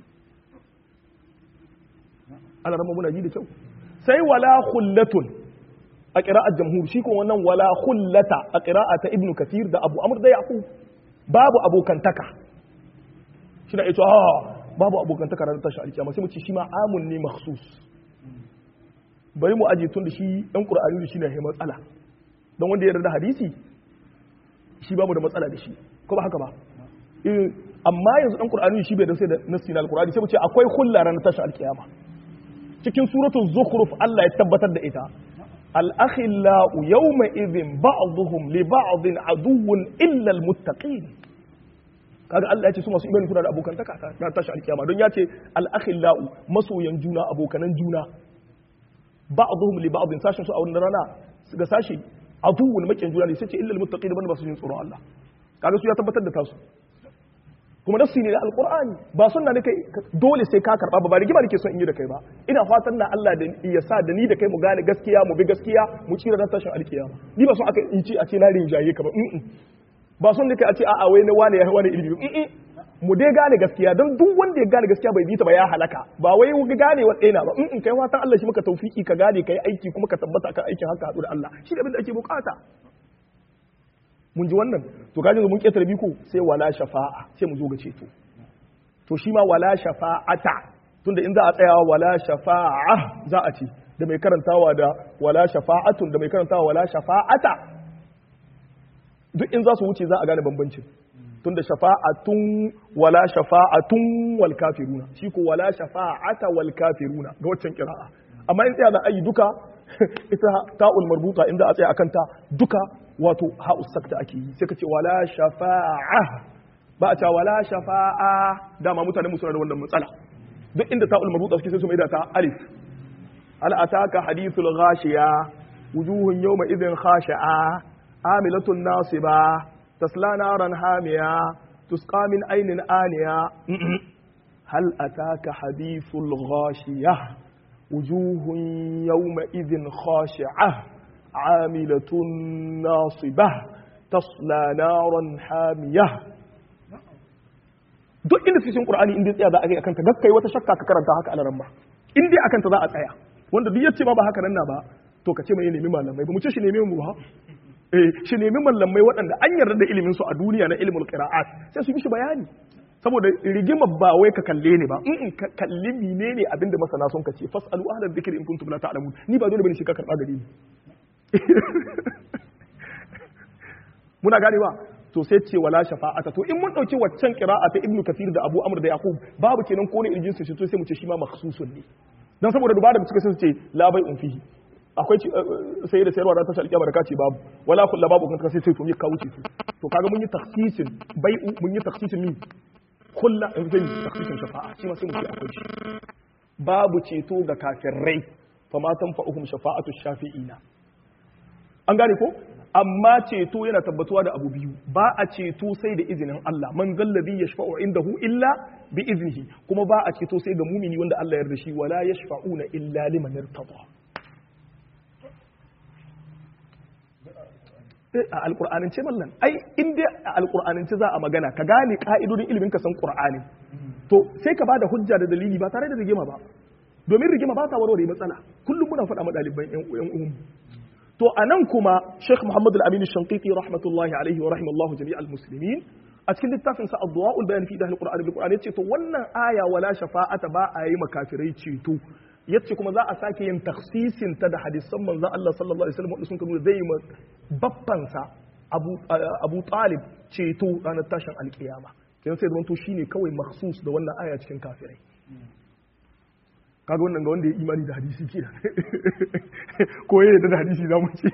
ana rama muna ji da kyau sai wala khullatun a ƙira'ar jamhur shi kuma wannan wala khullata a ƙira'a ta ibnu kathir da abu amur da yaqub babu abokantaka shi na ita babu abokantaka ranar tashi alkiyama sai mu ce shi ma amun ne makhsus bari mu aje tun da shi ɗan ƙur'ani da shi na matsala don wanda ya yarda hadisi shi ba mu da matsala da shi ko ba haka ba amma yanzu ɗan ƙur'ani shi bai da sai da nasi na alƙur'ani sai mu ce akwai hulla ranar tashin alƙiyama cikin suratul zukhruf Allah ya tabbatar da ita al-akhillau yawma idhin ba'dhum li ba'dhin aduwwun illa al-muttaqin kaga Allah ya ce su masu imani suna da abokantaka ta tashi alƙiyama don ya ce al-akhillau masoyan juna abokanan juna ba'dhum li ba'dhin sashin su a wannan rana ga sashi aduwwun makin juna ne sai ce illal muttaqin banda ba su jin tsoron Allah kaga su ya tabbatar da tasu kuma nafsi ne da alqur'ani ba sunna ne kai dole sai ka karba ba ba rigima nake son in yi da kai ba ina fatan na Allah da ya sa da ni da kai mu gane gaskiya mu bi gaskiya mu tsira da tashin alkiyama ni ba son aka in ci a ce na rinjaye ka ba ba son ne kai a ce a'a wai na wane ya wani ilimi mu dai gane gaskiya don duk wanda ya gane gaskiya bai bi ta ba ya halaka ba wai ga gane wa ɗaya ba in kai fatan Allah shi maka tawfiki ka gane kai aiki kuma ka tabbata kan aikin haka haɗu da Allah shi da abin da ake bukata mun ji wannan to kaji mun ketare biko sai wala shafa'a sai mu zo ga ceto to shi ma wala shafa'ata tunda in za a tsayawa wala shafa'a za a ce da mai karantawa da wala shafa'atun da mai karantawa wala shafa'ata duk in za su wuce za a gane bambancin tunda shafa'atun wala shafa'atun wal kafiruna shi ko wala shafa'ata wal kafiruna ga waccan kira'a amma in tsaya da ayi duka ita ta'ul marbuta inda a tsaya akan ta duka wato ha'us sakta ake yi sai ka ce wala shafa'a ba a cewa wala shafa'a dama mutane mu suna da wannan matsala duk inda ta'ul marbuta suke sai su maida ta alif hal ataka hadithul ghashiya wujuhun yawma idhin khashi'a amilatun nasiba tasla naran hamiya tusqa min aynin aniya hal ataka hadithul ghashiya wujuhun yawma idhin khashi'a amilatun nasiba tasla naran hamiya duk inda cikin qur'ani inda tsaya za a ga akan ta gakkai wata shakka ka karanta haka alaran ba in dai akan ta za a tsaya wanda duk yace ma ba haka nan na ba to ka ce mai nemi malamai ba mu ce shi nemi mu ba eh shi nemi malamai waɗanda an yarda da ilimin su a duniya na ilmul qira'at sai su yi mishi bayani saboda rigima ba wai ka kalle ne ba in ka kalli menene abinda masana sun kace fasalu ahlal dhikri in kuntum la ta'lamun ni ba dole bane shi ka karba gare ni muna gane ba to sai ce wala shafa'ata to in mun dauki waccan qira'a ta ibnu kathir da abu amr da yaqub babu kenan ko ne irjin su to sai mu ce shi ma makhsusun ne dan saboda dubara da suka sai su ce la bai un fihi akwai sai da sayarwa da ta shalƙiya baraka ce babu wala kullu babu kan sai sai to mi kawo ce to kaga mun yi takhsisin bai mun yi takhsisin mi kullu in zai takhsisin shafa'a shi ma sai mu ce akwai shi babu ceto ga kafirai fa ma tanfa'uhum shafa'atu shafi'ina an gane ko amma ceto yana tabbatuwa da abu biyu ba a ceto sai da izinin Allah man zallabi yashfa'u indahu illa bi iznihi kuma ba a ceto sai ga mumini wanda Allah ya yarda shi wala yashfa'una illa liman irtada a alqur'anin ce mallan ai in dai a alqur'anin ce za a magana ka gane ka'idodin ilimin ka san qur'ani to sai ka bada hujja da dalili ba tare da rigima ba domin rigima ba ta warware matsala kullum muna faɗa ma ɗaliban ƴan uwan to a nan kuma Sheikh Muhammad Al-Amin Shanqiti rahmatullahi alaihi wa rahimallahu jami'al muslimin a cikin littafin sa Adwa'ul Bayan fi Dahl Qur'an bil Qur'an yace to wannan aya wala shafa'ata ba a yi makafirai ceto yace kuma za a sake yin takhsisin ta da hadisan manzon Allah sallallahu alaihi wasallam sun kanu zai yi babban sa Abu Abu Talib ceto ranar tashin alkiyama kenan sai da to shine kawai makhsus da wannan aya cikin kafirai kaga wannan ga wanda ya imani da hadisi ke ko ya yarda da hadisi za mu ce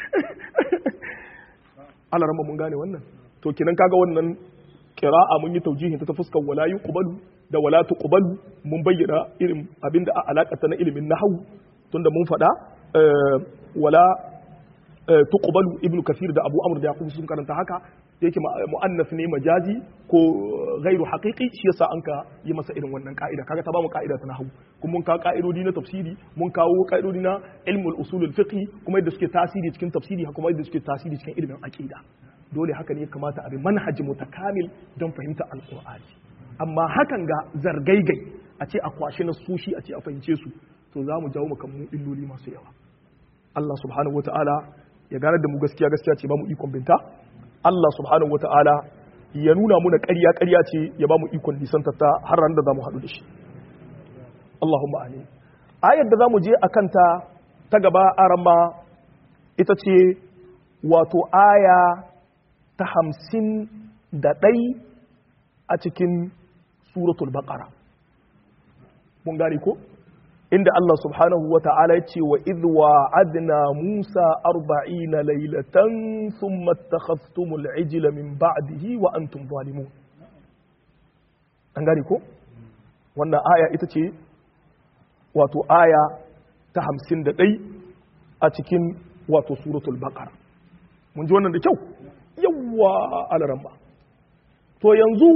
Allah rama mun gane wannan to kinan kaga wannan qira'a mun yi taujihin ta fuskar wala yuqbalu da wala tuqbalu mun bayyana irin abinda a alakata na ilimin nahwu tunda mun faɗa wala tuqbalu ibnu kasir da abu amr da yaqub sun karanta haka yake mu'annas ne majazi ko ghairu haqiqi shi yasa an ka yi masa irin wannan ka'ida kaga ta ba mu ka'ida ta nahwu kuma mun kawo ka'idodi na tafsiri mun kawo ka'idodi na ilmul usulul fiqh kuma yadda suke tasiri cikin tafsiri kuma yadda suke tasiri cikin ilimin aqida dole haka ne ya kamata a bi manhaji mutakamil don fahimta alqur'ani amma hakan ga zargaigai a ce a kwashe na sushi a ce a fahimce su to za mu jawo maka mu illoli masu yawa Allah subhanahu wataala ya gane da mu gaskiya gaskiya ce ba mu ikon binta Allah subhanahu wa ta'ala ya nuna muna ƙarya ƙarya ce ya ba mu ikon nisanta ta har ran da za mu haɗu da shi. Allahumma amin. Ayar da za mu je a kanta ta gaba arama ita ce wato aya ta hamsin da ɗai a cikin suratul baƙara. Mun gane ko? inda Allah subhanahu wa ta'ala ya ce wa idwa adna Musa arba'ina lailatan thumma takhastumul ijla min ba'dihi wa antum zalimun an gane ko wannan aya ita ce wato aya ta hamsin da ɗai a cikin wato suratul baqara mun ji wannan da kyau yawwa alaramba to yanzu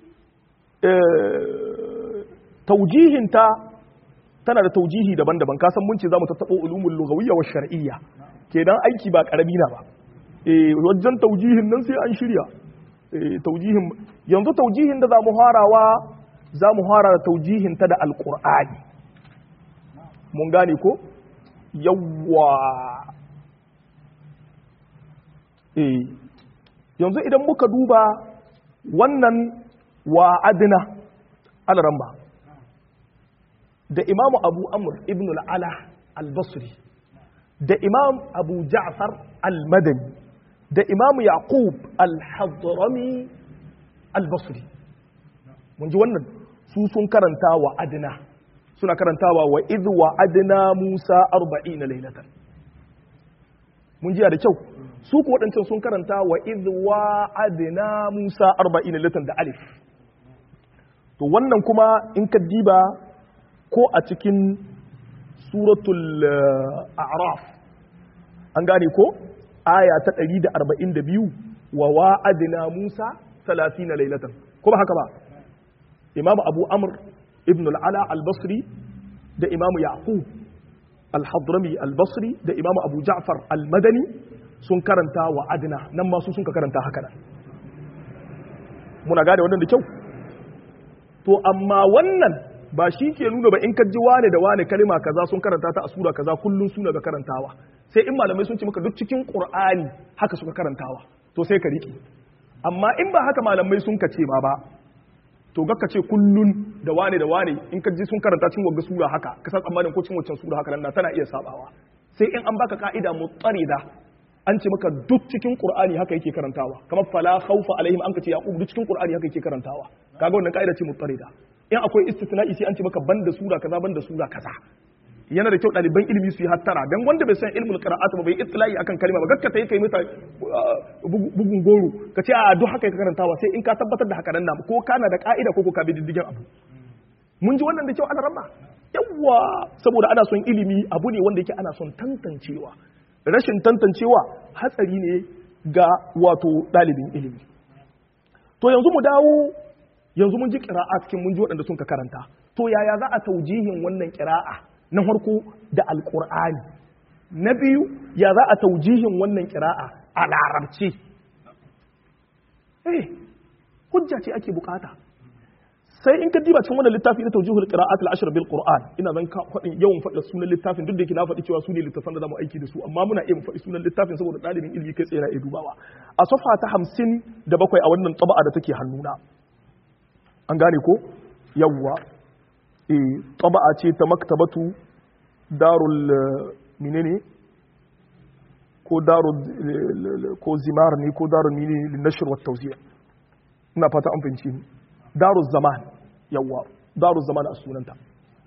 taujihinta tana da taujihi daban-daban ka san mun ce zamu tattabo ulumul lughawiyya wa shar'iyya kenan aiki ba karami na ba eh wajen taujihin nan sai an shirya eh taujihin yanzu taujihin da zamu harawa zamu hara da taujihin ta da alqur'ani mun gane ko yawwa eh yanzu idan muka duba wannan wa'adna al-ramba da imamu abu amur ibn al'ala al-basri da imam abu ja'far al-madani da imamu yaqub al-hadrami al-basri mun ji wannan su sun karanta wa adina suna karantawa wa idh wa adina musa 40 lailatan mun ji da kyau su ku waɗancan sun karanta wa idh wa'adna Musa 40 latan da alif to wannan kuma in ka diba ko a cikin suratul a'raf an gane ko aya ta 142 wa wa'adna Musa 30 laylatan ko ba haka ba imamu abu amr ibn al'ala al-basri da imamu yaqub al-hadrami al-basri da imamu abu ja'far al-madani sun karanta wa adna nan masu sun ka karanta haka nan muna gane wannan da kyau to amma wannan ba shi ke nuna ba in ka ji wane da wane kalima kaza sun karanta ta a sura kaza kullun suna ga karantawa sai in malamai sun ce maka duk cikin qur'ani haka suka karantawa to sai ka riki amma in ba haka malamai sun ka ce ma ba to ga ka ce kullun da wane da wane in ka ji sun karanta cikin wagga sura haka ka san tsammanin ko cikin waccan sura haka nan tana iya sabawa sai in an baka ka'ida mutsarida an ce maka duk cikin qur'ani haka yake karantawa kamar fala khawfa alaihim an ka ce yaqub duk cikin qur'ani haka yake karantawa kaga wannan ka'ida ce mutsarida in akwai istisna'i sai an ce maka banda sura kaza banda sura kaza yana da kyau ɗaliban ilimi su yi hattara dan wanda bai san ilmul qira'at ba bai itla'i akan kalma ba gaskata yake mata bugun goro ka ce a duk haka ka karantawa sai in ka tabbatar da haka nan na ko kana da ka'ida ko ko ka bi diddigin abu mun ji wannan da kyau ana ramma yawa saboda ana son ilimi abu ne wanda yake ana son tantancewa rashin tantancewa hatsari ne ga wato ɗalibin ilimi to yanzu mu dawo yanzu mun ji ƙira'a cikin mun ji waɗanda sun ka karanta to yaya za a taujihin wannan ƙira'a na farko da alƙur'ani na biyu ya za a taujihin wannan ƙira'a a larabci eh hujja ce ake bukata sai in ka diba cikin wannan littafi na taujihul qira'at al-ashr bil qur'an ina zan ka faɗin yawan faɗa sunan littafin duk da yake na faɗi cewa su ne littafan da zamu aiki da su amma muna iya faɗi sunan littafin saboda ɗalibin ilimi kai tsaye na iya dubawa a safa ta hamsin da bakwai a wannan taba'a da take hannuna an gane ko yawwa e taba'a ce ta maktabatu darul menene ko darul ko zimar ne ko darul mini linashir wa tawzi'a ina fata an fahimci ni darul zaman yawwa darul zaman a sunanta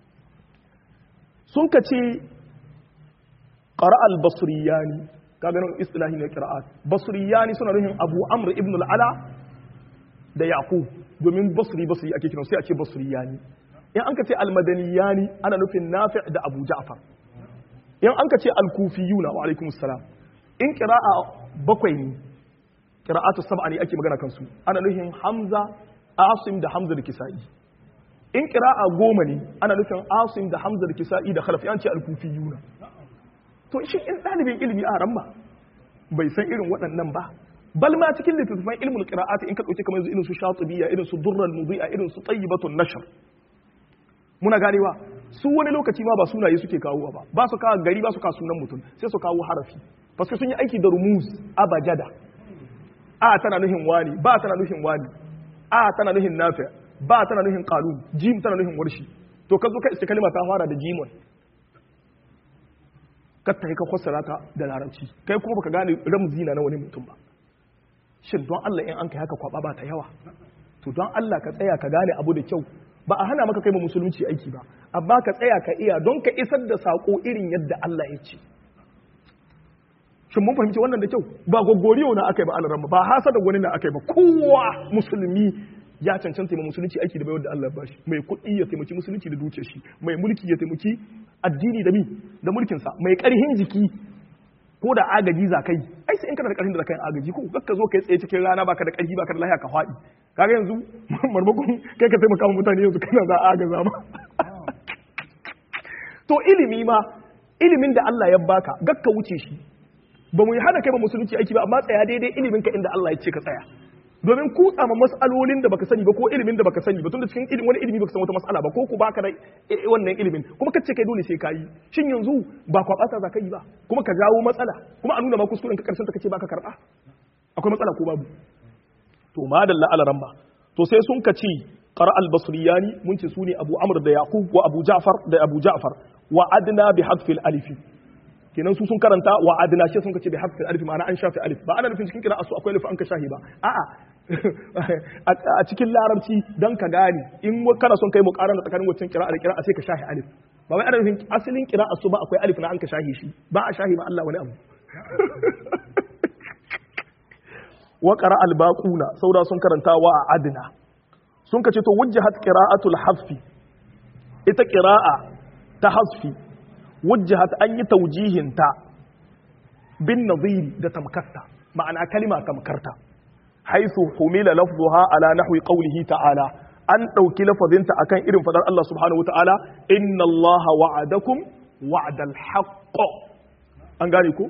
sun ka ce qara al basriyani kaga nan istilahi ne qira'at basriyani suna nufin abu amr ibn al ala da yaqub domin basri basri ake kiran sai a ce basriyani in an ka ce almadaniyani ana nufin nafi da abu ja'far in an ka ce alkufiyuna wa alaikum salam in qira'a bakwai ne qira'atu sab'a ne ake magana kansu ana nufin hamza asim da hamza da kisa'i in qira'a goma ne ana nufin asim da hamza da kisa'i da khalaf an ce alkufiyuna to shi in dalibin ilimi a ramma bai san irin waɗannan ba bal ma cikin littattafan ilmul qira'ati in ka dauke kamar yanzu irin su shatibiyya irin su durrul mudhi'a irin su tayyibatun nashr muna ganewa su wani lokaci ma ba sunaye suke kawo ba ba su kawo gari ba su kawo sunan mutum sai su kawo harafi paske sun yi aiki da rumuz abajada a tana nuhin wani ba tana nuhin wani a tana nuhin nafi ba tana nuhin qalun jim tana nuhin warshi to ka zo ka iske kalma ta fara da jimon ka ta ka fassara ta da larabci kai kuma baka gane ramzi na wani mutum ba shin don Allah in an kai haka kwaba ba ta yawa to don Allah ka tsaya ka gane abu da kyau ba a hana maka kai ma musulunci aiki ba amma ka tsaya ka iya don ka isar da sako irin yadda Allah ya ce shin mun fahimci wannan da kyau ba gogoriyo na akai ba alaramma ba hasa da wani na akai ba kowa musulmi ya cancanta ma musulunci aiki da bayar da Allah bashi mai kuɗi ya taimaki musulunci da dukiyar shi mai mulki ya taimaki addini da mi da mulkin sa mai ƙarhin jiki ko da agaji za kai ai sai in kana da ƙarfin da kai agaji ko kakka zo kai tsaye cikin rana baka da ƙarfi baka da lafiya ka faɗi kaga yanzu marmakon kai ka taimaka mutane yanzu kana za a agaza ma to ilimi ma ilimin da Allah ya baka gakka wuce shi ba mu yi hana kai ba musulunci aiki ba amma tsaya daidai ilimin ka inda Allah ya ce ka tsaya domin kutsa ma mas'alolin da baka sani ba ko ilimin da baka sani ba tunda cikin ilimin wani ilimi baka san wata mas'ala ba ko ku baka da wannan ilimin kuma kace kai dole sai kayi shin yanzu ba kwabata za ka yi ba kuma ka jawo matsala kuma a nuna ma kuskuren ka karshen ta kace baka karba akwai matsala ko babu to madalla ala ramba to sai sun ka ce qara al basriyani mun ce sune abu amr da yaqub wa abu ja'far da abu ja'far wa adna bi hadfi al alif kenan su sun karanta wa adna shi sun kace bi hadfi al alif ma'ana an shafi alif ba ana nufin cikin kira asu akwai alif an ka shahi ba a'a a cikin larabci dan ka gane in kana son kai muqarana tsakanin waccan kira da kira sai ka shahi alif ba wai ana nufin asalin kira asu ba akwai alif na an ka shahi shi ba a shahi ma Allah wani abu wa qara albaquna saura sun karanta wa adna sun kace to wujjahat qira'atul hasfi ita qira'a ta hasfi wujjahat an yi taujihin ta bin nadhiri da tamkarta ma'ana kalima tamkarta haythu humila lafzuha ala nahwi qawlihi ta'ala an dauki lafazinta akan irin fadar Allah subhanahu wata'ala inna Allah wa'adakum wa'dal haqq an gane ko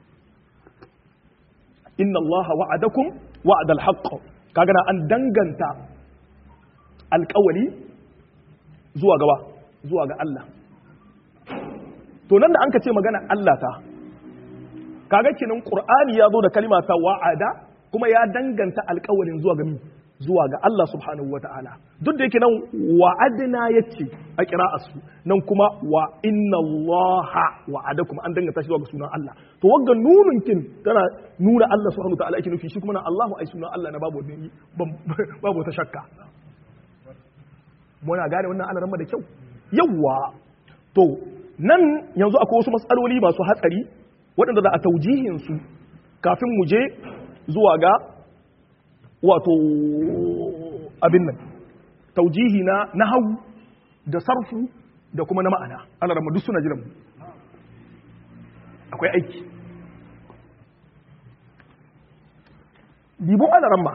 inna Allah wa'adakum wa'dal haqq kaga na an danganta alƙawari zuwa gaba zuwa ga Allah to nan da an ka ce magana Allah ta kaga kenan Qur'ani ya zo da kalima ta wa'ada kuma ya danganta alƙawarin zuwa ga zuwa ga Allah subhanahu wata'ala duk da yake nan wa'adna yace a qira'asu nan kuma wa inna Allaha wa'adakum an danganta shi zuwa ga sunan Allah to wagga nunun kin tana nuna Allah subhanahu wata'ala yake nufi shi kuma nan Allahu ai sunan Allah na babu babu ta shakka muna gane wannan alaramma da kyau yawwa to nan yanzu akwai wasu matsaloli masu hatsari waɗanda za a taujihin su kafin mu je zuwa ga wato abin nan taujihi na nahawu da sarfu da kuma na ma'ana alaramma duk suna jiran mu akwai aiki dibon alaramma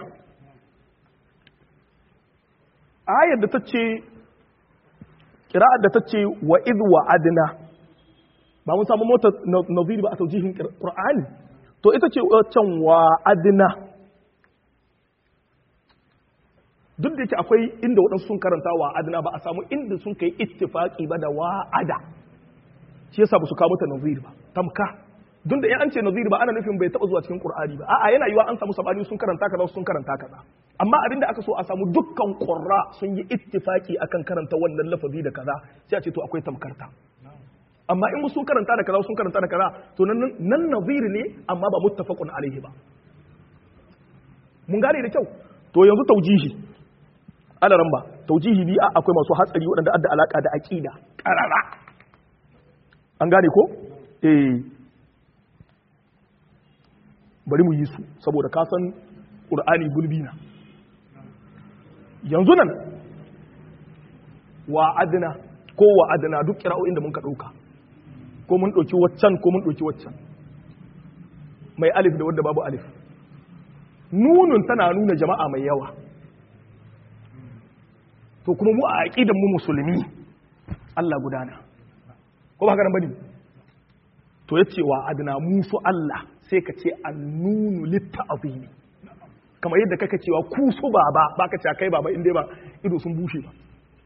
ayar da ta ce kira'ar da ta ce wa idh wa adna ba mun samu mota naziri ba a taujihin qur'ani to ita ce can wa adna duk da yake akwai inda waɗansu sun karanta wa adna ba a samu inda sun kai ittifaqi ba da wa ada shi yasa ba su kawo mata naziri ba tamka duk da in an ce naziri ba ana nufin bai taɓa zuwa cikin qur'ani ba a'a yana yiwa an samu sabani sun karanta kaza sun karanta kaza amma abin da aka so a samu dukkan ƙurra sun yi ittifaki akan karanta wannan lafazi da kaza sai a ce to akwai tamkarta amma in sun karanta da kaza sun karanta da kaza to nan nan naziri ne amma ba muttafaqun alaihi ba mun gane da kyau to yanzu taujihi alaran ba taujihi bi akwai masu hatsari waɗanda adda alaka da aqida qarara an gane ko eh bari mu yi su saboda ka san qur'ani gulbi na yanzu nan wa adina ko wa adina duk kira'o'in da mun ka ɗauka ko mun ɗauki waccan ko mun ɗauki waccan mai alif da wadda babu alif nunun tana nuna jama'a mai yawa to kuma mu a aƙidan mu musulmi Allah gudana ko ba haka nan bane to yace wa adina musu Allah sai ka ce annunu litta'zimi kamar yadda kaka cewa ku su baba ba ka ce kai baba inda ba ido sun bushe ba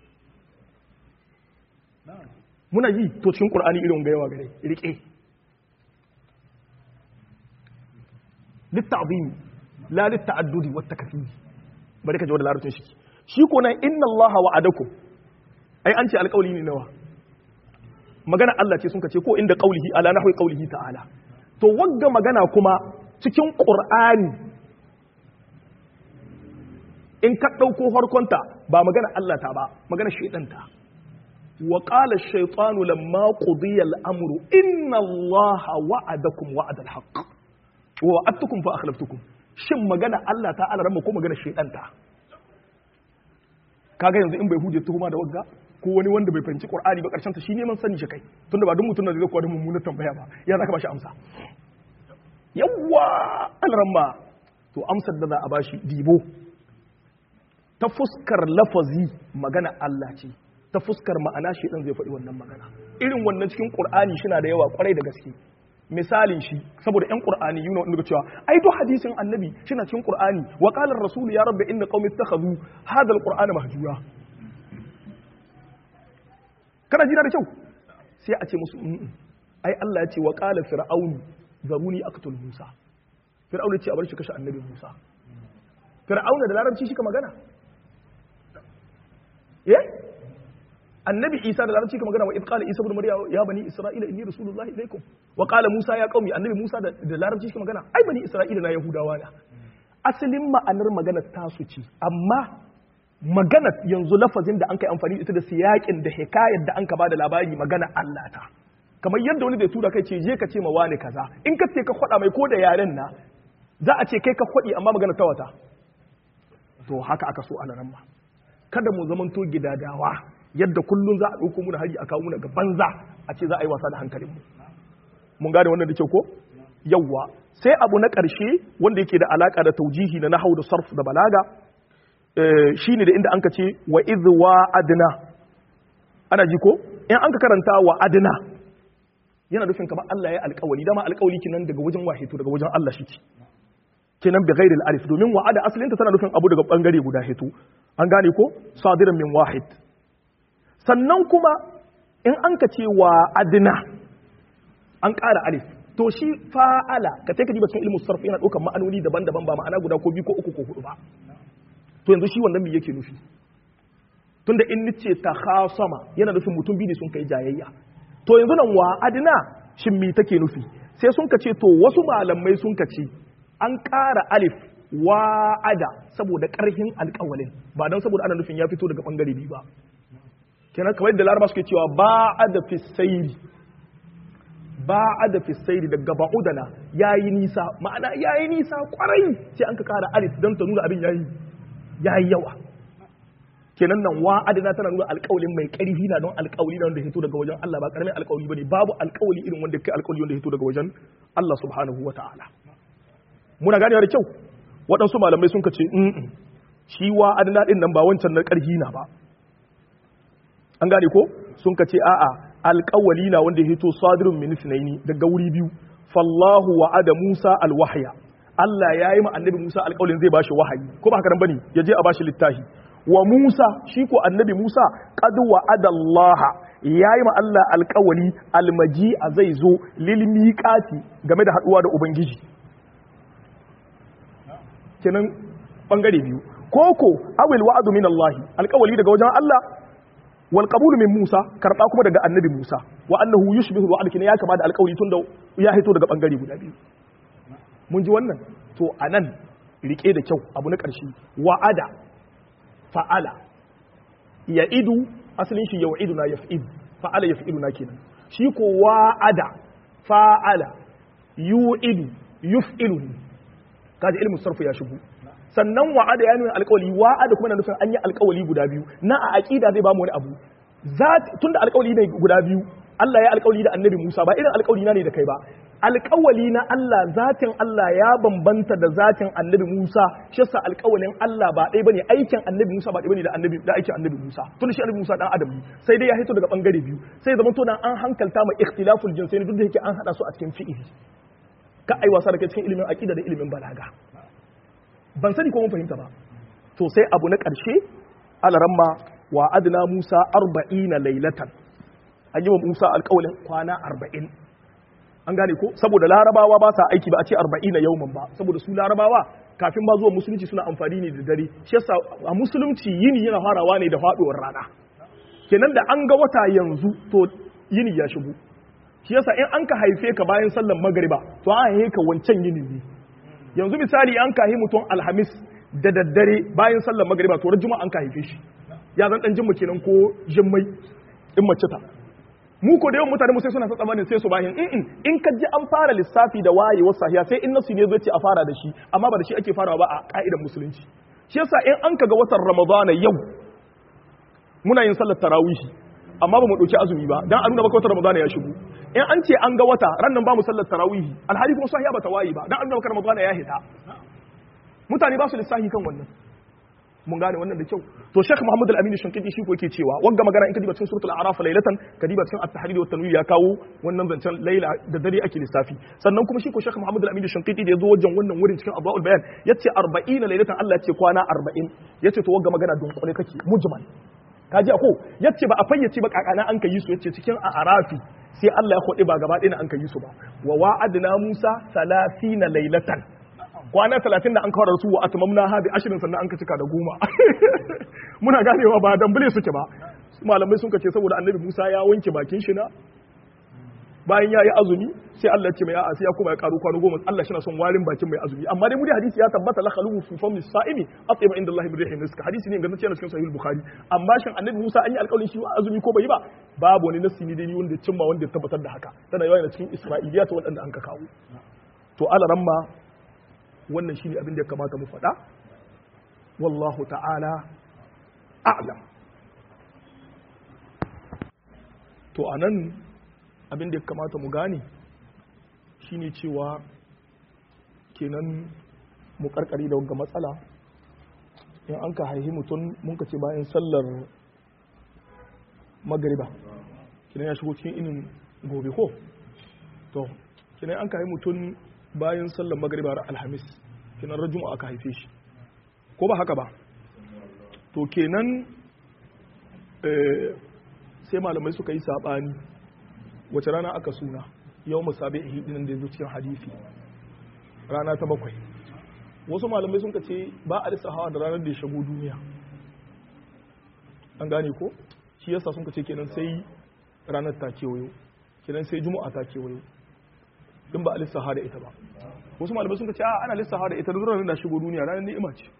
muna yi to cikin qur'ani irin ga yawa gare rike litta'zim la litta'addudi wat takfir bari ka ji wannan larabcin shi shi ko nan inna allaha wa'adakum ai an ce alƙawli ne nawa magana Allah ce sun ka ce ko inda qaulihi ala nahwi qaulihi ta'ala to wagga magana kuma cikin qur'ani in ka ɗauko harkonta ba magana Allah ta ba magana shaidanta wa qala ash-shaytanu lamma qudiya al-amru inna Allaha wa'adakum wa'ada al-haqq wa wa'adtukum fa akhlaftukum shin magana Allah ta alarama ko magana shaidanta kaga yanzu in bai huje tuhuma da wagga ko wani wanda bai fahimci Qur'ani ba karshen ta shi neman sani shi kai tunda ba duk mutum da zai kuwa da mummunar tambaya ba ya zaka ba shi amsa yawwa alarama to amsar da za a bashi dibo ta fuskar lafazi magana Allah ce ta fuskar ma'ana shi ɗan zai faɗi wannan magana irin wannan cikin ƙur'ani shi na da yawa ƙwarai da gaske misalin shi saboda ƴan ƙur'ani yi wanda cewa ai duk hadisin annabi shi na cikin ƙur'ani wa qala ar-rasul ya rabbi inna qaumi ittakhadhu hadha al-qur'ana mahjura kana jira da kyau sai a ce musu ai Allah ya ce wa qala fir'aun zaruni aqtul musa fir'aun ya ce a bar shi kashe annabi musa fir'auna da larabci shi ka magana eh annabi isa da larabci ka magana wa idqala isa ibn maryam ya bani isra'ila inni rasulullahi ilaikum wa qala musa ya qaumi annabi musa da larabci ka magana ai bani isra'ila na yahudawa na asalin ma'anar magana tasu ce amma magana yanzu lafazin da an kai amfani ita da siyakin da hikayar da an ka bada labari magana Allah ta kamar yadda wani da tura kai ce je ka ce ma wani kaza in ka ce ka faɗa mai ko da yaren na za a ce kai ka kwaɗi amma magana ta wata to haka aka so ana ramma kada mu zamanto gidadawa yadda kullum za a ɗauko muna hari a kawo muna ga banza a ce za a yi wasa da hankalinmu mun gane wannan da kyau ko yawwa sai abu na ƙarshe wanda yake da alaka da taujihi na nahau da sarf da balaga shine da inda anka ce wa idh wa adna ana ji ko in anka karanta wa adna yana nufin kamar Allah ya alƙawari dama alƙawari kinan daga wajen wahito daga wajen Allah shi kenan bi ghairi alif domin wa'ada asalinta tana nufin abu daga bangare guda hito an gane ko sadiran min wahid sannan kuma in an ka ce wa adna an ƙara alif to shi fa'ala ka take diba cikin ilmu sarf yana ɗaukar ma'anoni daban-daban ba ma'ana guda ko biyu ko uku ko hudu ba to yanzu shi wannan me yake nufi tunda in nice ta khasama yana nufin mutum biyu ne sun kai jayayya to yanzu nan wa adna shin me take nufi sai sun ka ce to wasu malamai sun ka ce an ƙara alif wa'ada saboda ƙarfin alƙawalin ba don saboda ana nufin ya fito daga ɓangare biyu ba kenan kamar yadda laraba suke cewa ba'ada fi sayri ba'ada fi sayri daga ba'udana yayi nisa ma'ana yayi nisa kwarai sai an ka ƙara alif don ta nuna abin yayi yayi yawa kenan nan wa'adana tana nuna alƙawalin mai ƙarfi na don alƙawali na wanda hito daga wajen Allah ba ƙaramin alƙawali bane babu alƙawali irin wanda kai alƙawali wanda hito daga wajen Allah subhanahu wa ta'ala muna ganewa da kyau waɗansu malamai sun ce in shi wa adana ɗin nan ba wancan na ƙarfi na ba an gane ko sun ce a'a alƙawali na wanda ya hito sadirun min sunaini daga wuri biyu fallahu wa ada musa alwahya Allah ya yi ma annabi Musa alƙawalin zai bashi wahayi ko ba haka nan bane ya je a bashi littafi wa Musa shi ko annabi Musa qad wa Allah ya yi ma Allah alƙawali almaji a zai zo lil miqati game da haɗuwa da ubangiji kenan bangare biyu koko awil wa'adu min Allah alƙawali daga wajen Allah wal qabulu min Musa karba kuma daga annabi Musa wa annahu yushbihu al ya kama da alƙawali tunda ya hito daga bangare guda biyu mun ji wannan to anan rike da kyau abu na ƙarshe wa'ada fa'ala ya'idu asalin shi yau'iduna yaf'id fa'ala yaf'iduna kenan shi ko wa'ada fa'ala yu'idu yuf'ilu kaji ilmin sarfu ya shigo sannan wa'ada ya nuna alƙawali wa'ada kuma na nufin an yi alƙawali guda biyu na a aqida zai ba mu wani abu tunda alƙawali ne guda biyu Allah ya alƙawali da annabi Musa ba irin alƙawali na ne da kai ba alƙawali na Allah zatin Allah ya bambanta da zatin annabi Musa shi yasa alƙawalin Allah ba ɗaya bane aikin annabi Musa ba ɗaya bane da annabi da aikin annabi Musa tunda shi annabi Musa dan adam ne sai dai ya hito daga bangare biyu sai zaman to an hankalta ma ikhtilaful jinsaini duk da yake an hada su a cikin fi'ili ka ai wasa da kai cikin ilimin aqida da ilimin balaga ban sani ko mun fahimta ba to sai abu na ƙarshe alaramma wa adna Musa 40 laylatan an yi wa Musa alƙawalin kwana 40 an gane ko saboda larabawa ba sa aiki ba a ce 40 na yauman ba saboda su larabawa kafin ba zuwa musulunci suna amfani ne da dare shi yasa a musulunci yini yana farawa ne da faduwar rana kenan da an ga wata yanzu to yini ya shigo shi yasa in an ka haife ka bayan sallan magariba to an haife ka wancan yini ne yanzu misali an kahi mutum alhamis da daddare bayan sallan magariba to juma'a an ka haife shi ya zan dan jimma kenan ko jimmai in mace ta mu ko da yawan mutane mu sai suna tsammanin sai su bahin in in ka ji an fara lissafi da wayewar sahiya sai in nasu ne zai ce a fara da shi amma ba da shi ake farawa ba a ka'idar musulunci shi yasa in an kaga watan ramadana yau muna yin sallar tarawihi amma ba mu dauki azumi ba dan a nuna maka watan ramadana ya shigo in an ce an ga wata ran nan ba mu sallar tarawihi alhali kuma sahiya ba ta wayi ba dan an nuna maka ramadana ya hita mutane ba su lissafi kan wannan mun gane wannan da kyau to Sheikh Muhammad Al-Amin Shankiti shi ko yake cewa wanga magana in ka diba cikin suratul A'raf laylatan ka diba cikin At-Tahrir wa Tanwir ya kawo wannan zancen laila da dare ake lissafi sannan kuma shi ko Sheikh Muhammad Al-Amin Shankiti da yazo wajen wannan wurin cikin Adwaul Bayan yace 40 laylatan Allah yace kwana 40 yace to wanga magana don kone kake mujmal kaji ako yace ba a fayyace ba kakana an kai su yace cikin A'rafi sai Allah ya kodi ba gaba ɗaya an kai su ba wa wa'adna Musa 30 laylatan kwana talatin da an kawar su wa atmamna ha bi ashirin sannan an ka cika da goma muna ganewa ba dambule suke ba malamai sun ce saboda annabi Musa ya wanke bakin shi na bayan ya yi azumi sai Allah ce mai a'a sai ya kuma ya karu kwano goma Allah shi na son warin bakin mai azumi amma dai mu da hadisi ya tabbata la khalufu fi fami sa'imi atyaba inda Allah bi rihin rizq hadisi ne ga nace cikin sahih bukhari amma shin annabi Musa an yi alƙawarin shi azumi ko bai yi ba babu wani nasi ne dai wanda ya cimma wanda ya tabbatar da haka tana yawa cikin isra'iliyat waɗanda an ka kawo to alaramma wannan shine abin da ya kamata mu faɗa wallahu ta'ala a'lam to anan abin da ya kamata mu gane shine cewa kenan mu karkari da wanga matsala in an ka haihi mutum mun ka ce bayan sallar magariba kenan ya shigo cikin inin gobe ko to kenan an ka haihi mutum bayan sallar magariba ra alhamis kenan rajum aka haife shi ko ba haka ba to kenan sai malamai suka yi sabani wace rana aka suna yau musabi ihidinin da ya zo cikin hadisi rana ta bakwai wasu malamai sun ce ba a lissa hawa da ranar da ya shago duniya an gane ko shi yasa sun ce kenan sai ranar ta kewayo kenan sai juma'a ta kewayo in ba a lissa da ita ba wasu malamai sun ce a ana lissa da ita da ranar da shigo duniya ranar ni'ima ce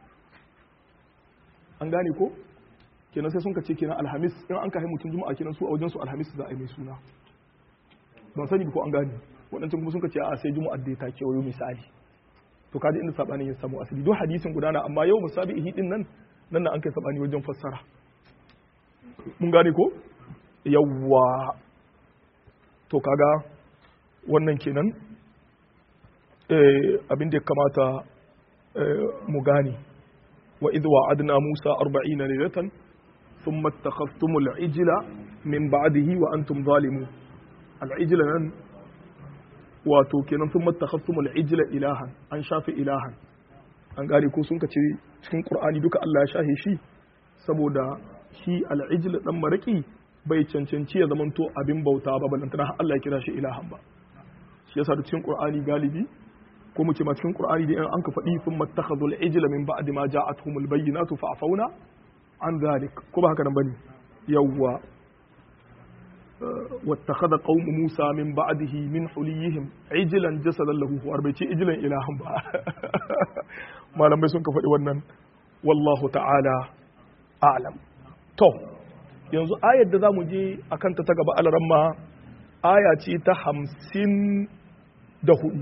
an gane ko kenan sai sun ce kenan alhamis in an kai mutum juma'a kenan su a wajen su alhamis za a yi mai suna ban sani ko an gane waɗancan kuma sun ce a sai juma'a da ta kewayo misali to kaji inda sabanin ya samu asali don hadisin gudana amma yau musabi ihi din nan nan na an kai sabani wajen fassara mun gane ko yawwa to kaga wannan kenan abin da ya kamata mu gane wa idh wa'adna Musa 40 laylatan thumma ittakhadhtumul ijla min ba'dihi wa antum zalimun al-ijla nan wato kenan sun mattakhasumul ijla ilahan an shafi ilahan an gane ko sun kace cikin qur'ani duka Allah ya shahe shi saboda shi al-ijla dan maraki bai cancanci ya zamanto abin bauta ba balantana Allah ya kira shi ilahan ba shi yasa da cikin qur'ani galibi ko mu ce ma cikin qur'ani da an ka faɗi sun mattakhadul ijla min ba'di ma ja'atuhumul bayyinatu fa'afawna an zalik ko ba haka nan bane yawwa واتخذ قوم موسى من بعده من حليهم عجلا جسدا له خوار bai ce ijilan ilahan ba malamai sun ka faɗi wannan wallahu ta'ala a'lam to yanzu ayar da za mu je a kanta ta gaba alaramma aya ce ta hamsin da hudu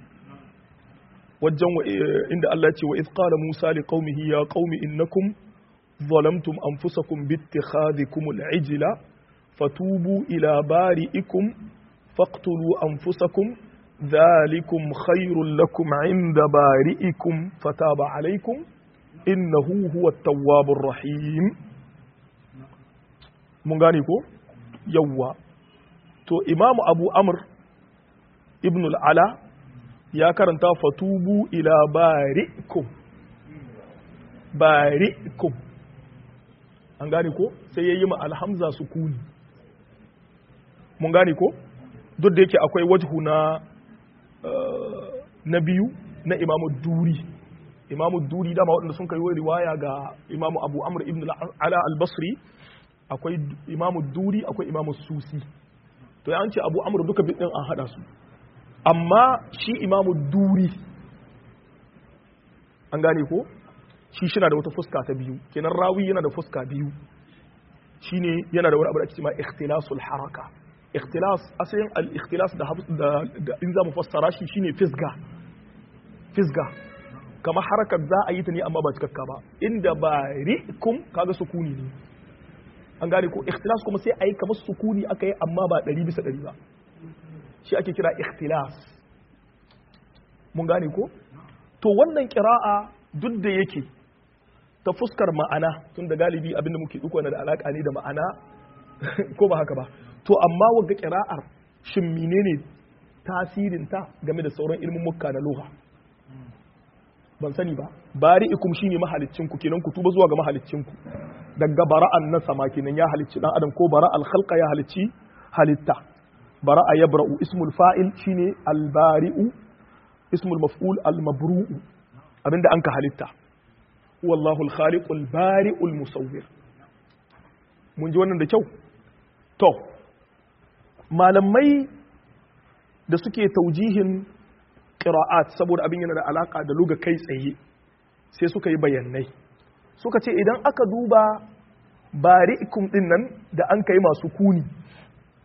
wajen inda Allah ce wa qala Musa li qaumihi ya qaumi innakum ظلمتم أنفسكم باتخاذكم العجل فتوبوا إلى بارئكم فاقتلوا أنفسكم ذلكم خير لكم عند بارئكم فتاب عليكم إنه هو التواب الرحيم mun gane ko yawwa to imamu abu amr ibn al'ala ya karanta fatubu ila bari'ikum bari'ikum an gane ko sai ya yi ma alhamza sukuni mun gane ko duk da yake akwai wajhu na na biyu na imamu duri imamu duri dama waɗanda sun kai riwaya ga imamu abu amr ibn ala al-basri akwai imamu duri akwai imamu susi to ya ce abu amr duka bidin an hada su amma shi imamu duri an gane ko shi shi na da wata fuska ta biyu kenan rawi yana da fuska biyu shine yana da wani abu da ake cewa ikhtilasul haraka ikhtilas asalin al-ikhtilas da da in za mu fassara shi shine fisga fisga kamar harakar za a yi ta ne amma ba cikakka ba inda barikum kaga sukuni ne an gane ko ikhtilas kuma sai a yi kamar sukuni aka yi amma ba ɗari bisa ɗari ba shi ake kira ikhtilas mun gane ko to wannan kira'a duk da yake ta fuskar ma'ana tun da galibi abinda muke duka na da alaƙa ne da ma'ana ko ba haka ba to amma wagga kira'ar shin menene tasirinta game da sauran ilmin mukka na loha ban sani ba bari'ikum shine mahaliccin ku kenan ku tuba zuwa ga mahaliccin ku daga bara'an na sama kenan ya halicci dan adam ko bara'al khalqa ya halicci halitta bara'a yabra'u ismul fa'il shine al-bari'u ismul maf'ul al-mabru'u abinda anka halitta wallahu al-khaliqu al-bari'u al-musawwir mun ji wannan da kyau to malamai da suke taujihin qira'at saboda abin yana da alaka da luga kai tsaye sai suka yi bayanai suka ce idan aka duba bari'ikum din nan da an kai masu kuni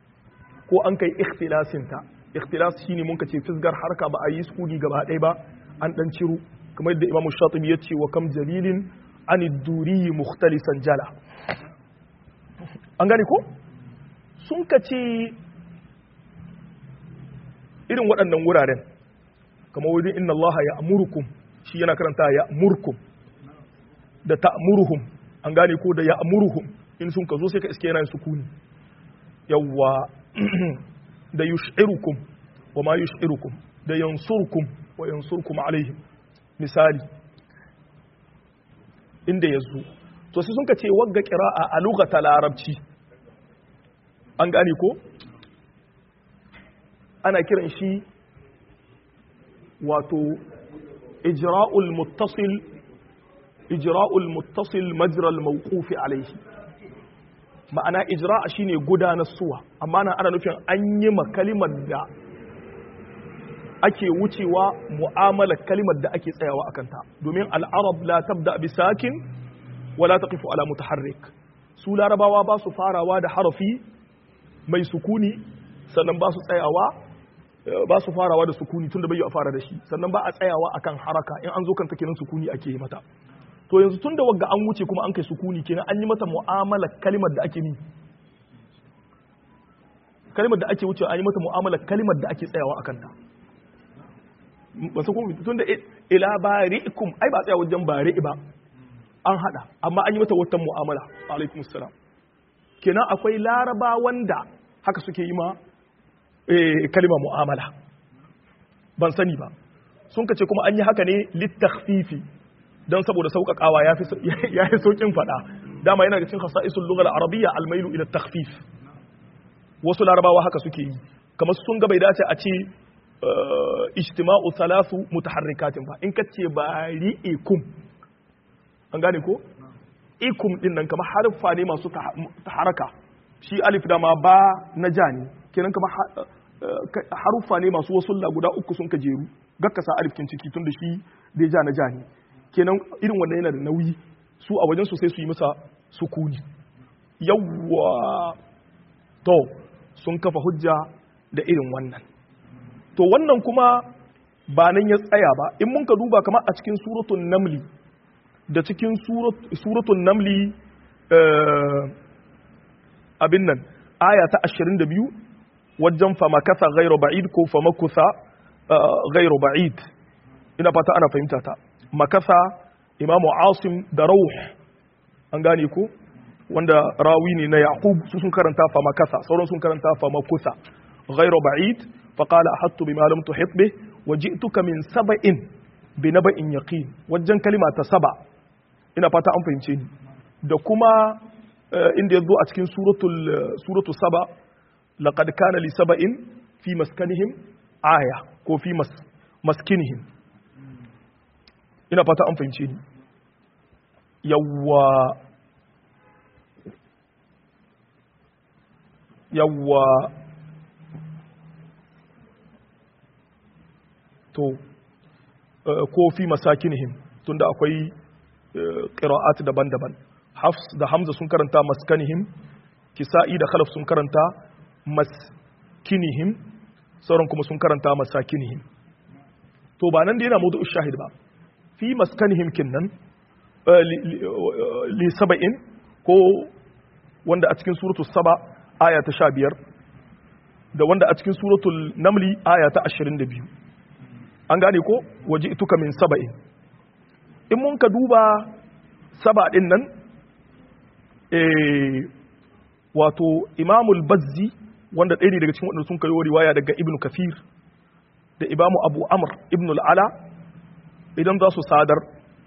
ko an kai ikhtilasin ta ikhtilas shine mun kace fisgar harka ba a yi sukuni gaba ɗaya ba an dan ciro kamar yadda Imam Shatibi ya ce wa kam jalilin an duri mukhtalisan jala an gane ko sun ka ce irin waɗannan wuraren kamar wajen inna Allah ya amurkum shi yana karanta ya amurkum da ta'muruhum an gane ko da ya amuruhum in sun ka zo sai ka iske yana sukuni yawwa da yush'irukum wa ma yush'irukum da yansurkum wa yansurkum alaihim misali inda yazo to sai sun ka ce wagga qira'a a lughata larabci an gane ko ana kiran shi wato ijra'ul muttasil ijra'ul muttasil majral mawqufi alaihi ma'ana ijra'a shine gudanar suwa amma nan ana nufin an yi ma kalimar da ake wucewa mu'amala kalimar da ake tsayawa akan ta domin al'arab la tabda bi sakin wala taqifu ala mutaharrik su larabawa ba su farawa da harafi mai sukuni sannan ba su tsayawa ba su farawa da sukuni tunda bai yi a fara da shi sannan ba a tsayawa akan haraka in an zo kan take nan sukuni ake yi mata to yanzu tun da wagga an wuce kuma an kai sukuni kenan an yi mata mu'amala kalimar da ake ni kalimar da ake wuce an yi mata mu'amala kalimar da ake tsayawa akan ta ba su kuma tun da ila bari'ikum ai ba tsaya wajen bari'i ba an hada amma an yi mata wata mu'amala alaikum salam kenan akwai laraba wanda haka suke yi ma kalima mu'amala ban sani ba sun kace kuma an yi haka ne littakhfifi don saboda sauƙaƙawa ya fi sauƙin faɗa dama yana da cin hasa'isul lugal arabiyya almailu ila takhfif wasu larabawa haka suke yi kamar sun ga bai dace a ce ijtima'u thalathu mutaharrikatin ba in kace bari'ikum an gane ko ikum din nan kamar harfa ne masu haraka shi alif da ma ba na ja ne kenan kamar haruffa ne masu wasu guda uku sun ka jeru gakkasa alifkin ciki tun da shi da ja na ja ne kenan irin wanda yana da nauyi su a wajen su sai su yi masa sukuni yawwa to sun kafa hujja da irin wannan to wannan kuma ba nan ya tsaya ba in mun ka duba kamar a cikin suratun namli da cikin suratun namli abin nan aya ta 22 wajen famakasa gairu ba'id ko famakusa gairu ba'id ina fata ana fahimta ta makasa imamu asim da rauh an gane ko wanda rawi ne na yaqub su sun karanta fa makasa sauran sun karanta fa makusa ghayra ba'id fa qala ahattu bima lam tuhit bih wa ji'tuka min sab'in bi naba'in yaqin wajen kalima ta saba ina fata an fahimce ni da kuma inda yazo a cikin suratul suratu saba laqad kana li sab'in fi maskanihim aya ko fi maskinihim ina fata an fahimce ni yawwa yawwa to ko fi masakinihim tunda akwai qira'at daban-daban hafs da hamza sun karanta maskanihim kisa'i da khalaf sun karanta maskinihim sauran kuma sun karanta masakinihim to ba nan da yana mudu shahid ba fi maskanihim kinnan li saba'in ko wanda a cikin suratul saba aya ta sha biyar da wanda a cikin suratul namli aya ta ashirin da biyu an gane ko waje ituka min saba'in in mun ka duba saba ɗin nan wato imamul bazzi wanda ɗaya ne daga cikin waɗanda sun kayo riwaya daga ibnu kafir da imamu abu amr ibn al'ala idan za su sadar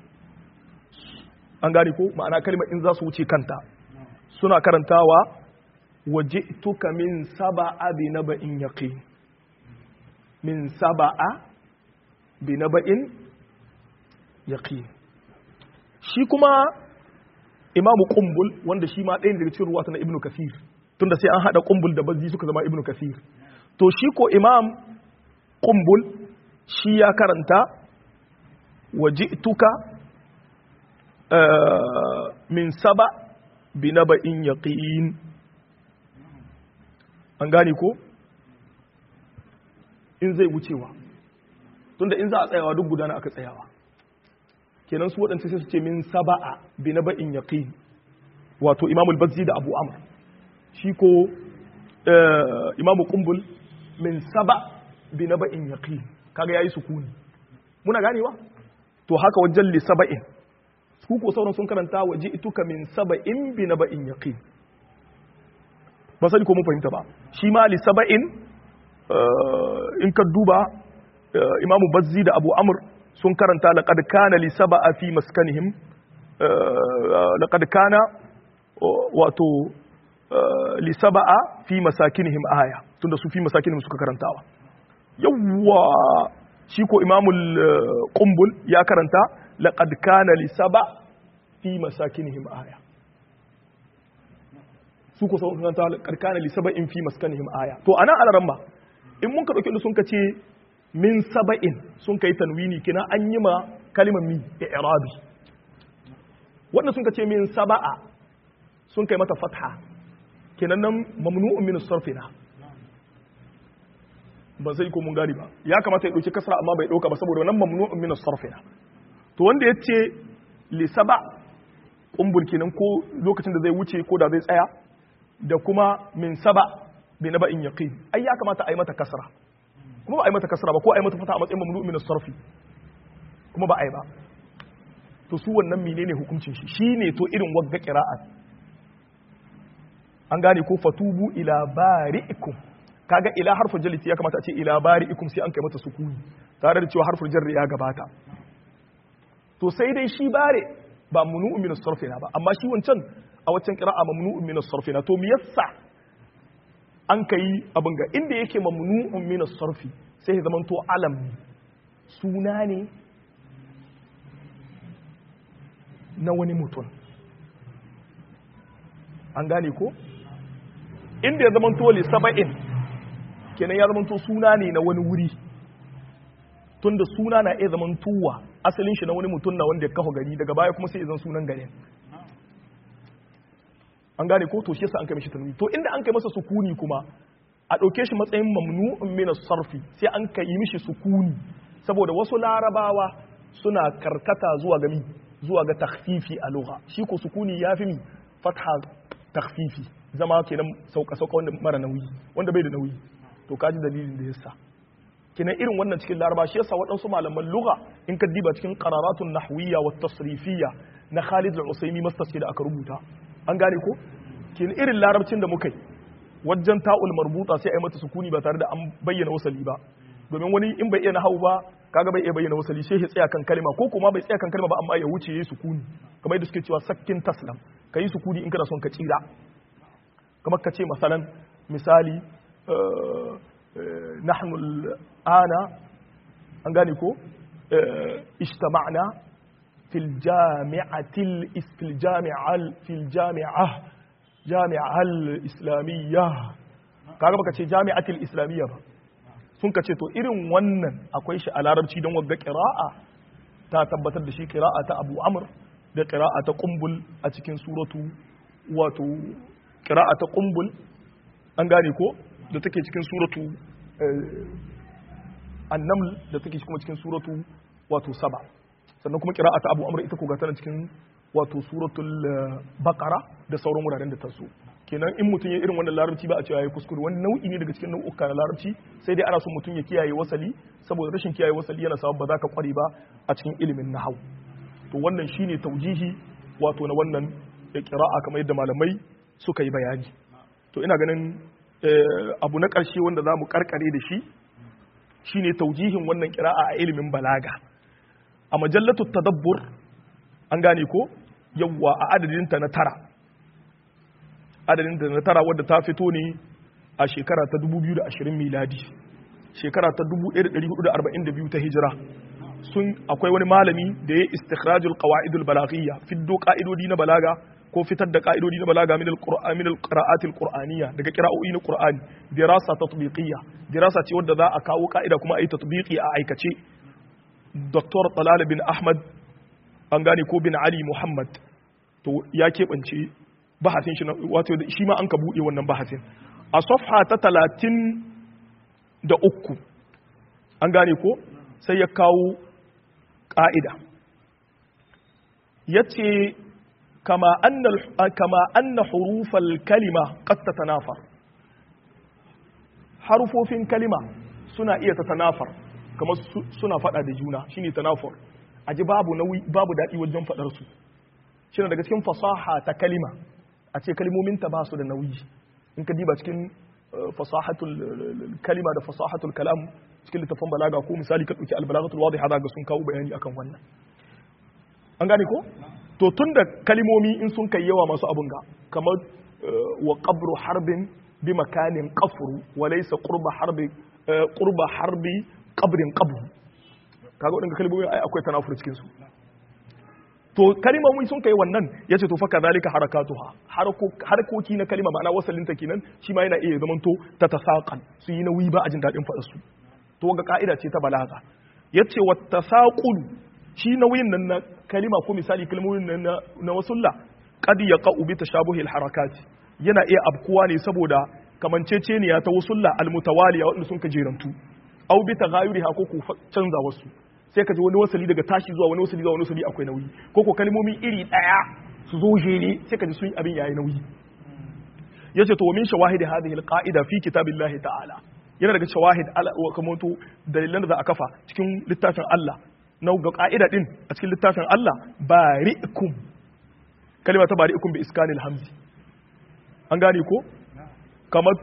an gane ko ma'ana kalmar in za su wuce kanta suna karantawa waje tuka min saba'a bi naba'in yaqin min saba'a bi naba'in yaqin shi kuma imamu kumbul wanda shi ma ɗaya daga cikin ruwata na ibnu kasir tunda sai an hada kumbul da bazzi suka zama ibnu kasir to shi ko imam kumbul shi ya karanta waje tuka min saba bi naba'in yaqin an gane ko in zai wucewa tunda in za a tsayawa duk gudana aka tsayawa kenan su waɗanda sai su ce min saba'a bi na ba'in yaqin wato imamul bazzi da abu amr shi ko imamu kumbul min saba bi na ba'in yaqin kaga yayi sukuni muna ganewa to haka wajen li saba'in su ko sauran sun karanta waje ituka min saba'in bi na ba'in yaqin ba sani ko mun fahimta ba shi ma li saba'in in ka duba imamu bazzi da abu amr sun karanta laqad kana li saba'a fi maskanihim laqad kana wato li saba'a fi masakinihim aya tunda su fi masakinihim suka karantawa yawwa shi ko imamul qumbul ya karanta laqad kana li saba fi masakinihim aya su ko sun karanta laqad kana li saba'in fi maskanihim aya to anan alaramma in mun ka dauki sun ka ce min saba'in sun kai tanwini kina an yi ma kalimar mi i'rabi wanda sun ka ce min saba'a sun kai mata fatha kenan nan mamnu'un min sarfina ba sai ko mun gari ba ya kamata ya dauki kasra amma bai dauka ba saboda nan mamnu'un min sarfina to wanda yace li saba kumbul kenan ko lokacin da zai wuce ko da zai tsaya da kuma min saba bi naba'in yaqin ai ya kamata a yi mata kasra kuma ba a yi mata kasra ba ko a yi mata fata a matsayin mamnu'un min sarfi kuma ba a yi ba to su wannan menene hukuncin shi shine to irin wagga qira'a an gane ko fatubu ila bari'ikum kaga ila harfin jaliti ya kamata a ce ila bari'ikum sai an kai mata sukuni tare da cewa harfin jarri ya gabata to sai dai shi bare ba mamnu'un min sarfina ba amma shi wancan a waccan qira'a mamnu'un min sarfina to me yasa an kai abin ga inda yake mamnu'un min sarfi sai ya zamanto alam suna ne na wani mutum an gane ko inda ya zamanto li saba'in kenan ya zamanto suna ne na wani wuri tunda suna na iya zamantowa asalin shi na wani mutum na wanda ya kafa gari daga baya kuma sai ya zan sunan garin an gane ko to shi yasa an kai mishi tanwi to inda an kai masa sukuni kuma a ɗauke shi matsayin mamnu'un min sarfi sai an kai mishi sukuni saboda wasu larabawa suna karkata zuwa ga mi zuwa ga takhfifi a lugha shi ko sukuni yafi mi fatha takhfifi zama kenan sauka sauka wanda mara nauyi wanda bai da nauyi to kaji dalilin da yasa kenan irin wannan cikin laraba shi yasa waɗansu malaman lugha in ka diba cikin qararatun nahwiyya wa tasrifiyya na Khalid al-Usaimi mastas da aka rubuta an gane ko kenan irin larabcin da muka yi wajen ta'ul marbuta sai a yi mata sukuni ba tare da an bayyana wasali ba domin wani in bai iya nahawu ba kaga bai iya bayyana wasali sai ya tsaya kan kalma ko kuma bai tsaya kan kalma ba amma ya wuce yayi sukuni kamar yadda suke cewa sakkin taslam kai sukuni in kana son ka tsira kamar ka ce masalan misali nahnu ana an gane ko ijtama'na fil jami'atil fil jami'al fil jami'ah jami'al islamiyya kaga baka ce jami'atil islamiyya ba sun ka ce to irin wannan akwai shi a larabci don wagga qira'a ta tabbatar da shi qira'a ta Abu Amr da qira'a ta Qumbul a cikin suratu wato qira'a ta Qumbul an gane ko da take cikin suratu An-Naml da take kuma cikin suratu wato Saba sannan kuma qira'a ta Abu Amr ita ko ga tana cikin wato suratul baqara da sauran wuraren da ta so kenan in mutum ya irin wannan larabci ba a cewa ya kuskure wani nau'i ne daga cikin nau'uka na larabci sai dai ana son mutum ya kiyaye wasali saboda rashin kiyaye wasali yana sabab ba za ka kware ba a cikin ilimin nahau to wannan shine taujihi wato na wannan qira'a kamar yadda malamai suka yi bayani to ina ganin abu na ƙarshe wanda za mu karkare da shi shine taujihin wannan qira'a a ilimin balaga a majallatu tadabbur an gane ko yawwa a adadinta na tara adadinta na tara wadda ta fito ne a shekara ta 2020 miladi shekara ta 1442 ta hijira sun akwai wani malami da ya istikhrajul qawaidul balaghiyya fiddo ka'idodi na balaga ko fitar da ka'idodi na balaga min alqur'an min alqira'atil qur'aniyya daga qira'o'i na qur'ani dirasa tatbiqiyya dirasa ce wadda za a kawo ka'ida kuma a yi tatbiqi a aikace Dr. Talal bin Ahmad an gane ko bin Ali Muhammad to ya keɓance bahasin shi wato shi ma an ka buɗe wannan bahasin a safha ta talatin da uku an gane ko sai ya kawo ƙa'ida ya ce kama anna hurufal kalima ƙasta tanafar harufofin kalima suna iya ta tanafar kamar suna faɗa da juna shine tanafar a ji babu babu daɗi wajen faɗarsu shi daga cikin fasaha ta kalima a ce kalimominta ba su da nauyi in ka diba cikin fasahatul kalima da fasahatul kalam cikin littafin balaga ko misali ka dauki albalagatul wadiha ga sun kawo bayani akan wannan an gane ko to tunda kalimomi in sun kai yawa masu abun ga kamar wa qabru harbin bi makanin qafru wa laysa qurba harbi qurba harbi qabrin qabru kaga wadanda kalimomi ai akwai tanafur cikin su to kalimomi sun kai wannan ya ce to fa kadhalika harakatuha harkoki na kalima ma'ana wasalin ta kenan shi ma yana iya zamanto ta tasaqan su yi nauyi ba a jin dadin faɗa su to ga ka'ida ce ta balaga yace wa tasaqul shi nauyin nan na kalima ko misali kalmomin nan na wasulla qad yaqa'u bi tashabuhi harakat yana iya abkuwa ne saboda kamanceceniya ta wasulla almutawaliya wanda sun ka jerantu au bi taghayuriha ko ku canza wasu sai ka ji wani wasali daga tashi zuwa wani wasali zuwa wani wasali akwai nauyi ko ko kalmomi iri daya su zo jere sai ka ji sun abin yayi nauyi yace to min shawahidi hadhihi alqaida fi kitabillahi ta'ala yana daga shawahid wa kamanto dalilan da za a kafa cikin littafin Allah na ga ka'ida din a cikin littafin Allah bari'ikum kalma ta bari'ikum bi iskanil hamzi an gane ko kamar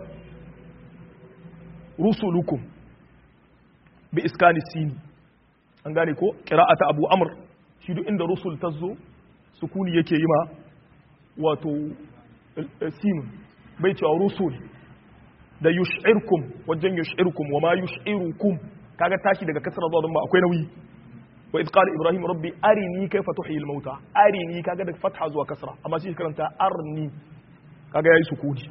rusulukum bi iskanis sini an gane ko ta abu amr shi duk inda rusul ta zo sukuni yake yi ma wato sinun bai cewa rusul da yush'irkum wajen yush'irkum wa ma yush'irukum kaga tashi daga kasar zuwa don ba akwai nauyi wa idh qala ibrahim rabbi arini kayfa tuhyi al-mauta arini kaga da fatha zuwa kasra amma shi karanta arni kaga yayi sukuni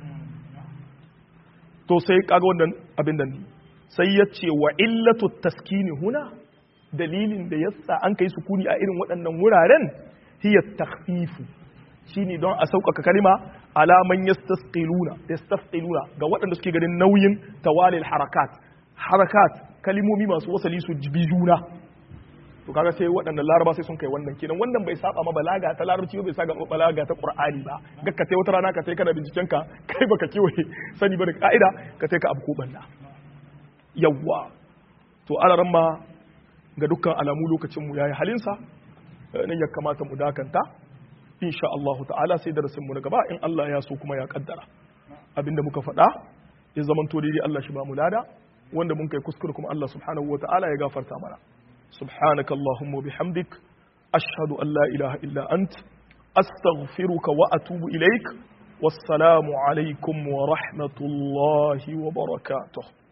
to sai kaga wannan abin nan sai yace wa illatu taskini huna dalilin da yasa an kai sukuni a irin waɗannan wuraren hiya takhfifu shine don a sauƙaƙa kalima alaman yastasqiluna yastasqiluna ga waɗanda suke ganin nauyin tawalil harakat harakat kalimomi masu wasali su jibi juna to kaga sai waɗannan laraba sai sun kai wannan kenan wannan bai saba ma balaga ta larabci ba bai saba ma balaga ta qur'ani ba ga ka wata rana ka sai kana binciken ka kai baka kiwaye sani ba da ka'ida ka sai ka abu ko banda yawwa to alaran ma ga dukkan alamu lokacin mu yayi halinsa nan ya kamata mu dakanta insha Allah ta'ala sai darasin mu na gaba in Allah ya so kuma ya kaddara abinda muka faɗa ya zaman to dai Allah shi ba mu lada wanda mun kai kuskure kuma Allah subhanahu ta'ala ya gafarta mana subhanaka allahumma bihamdik ashhadu an la ilaha illa ant astaghfiruka wa atubu ilaik wassalamu alaikum wa rahmatullahi wa barakatuh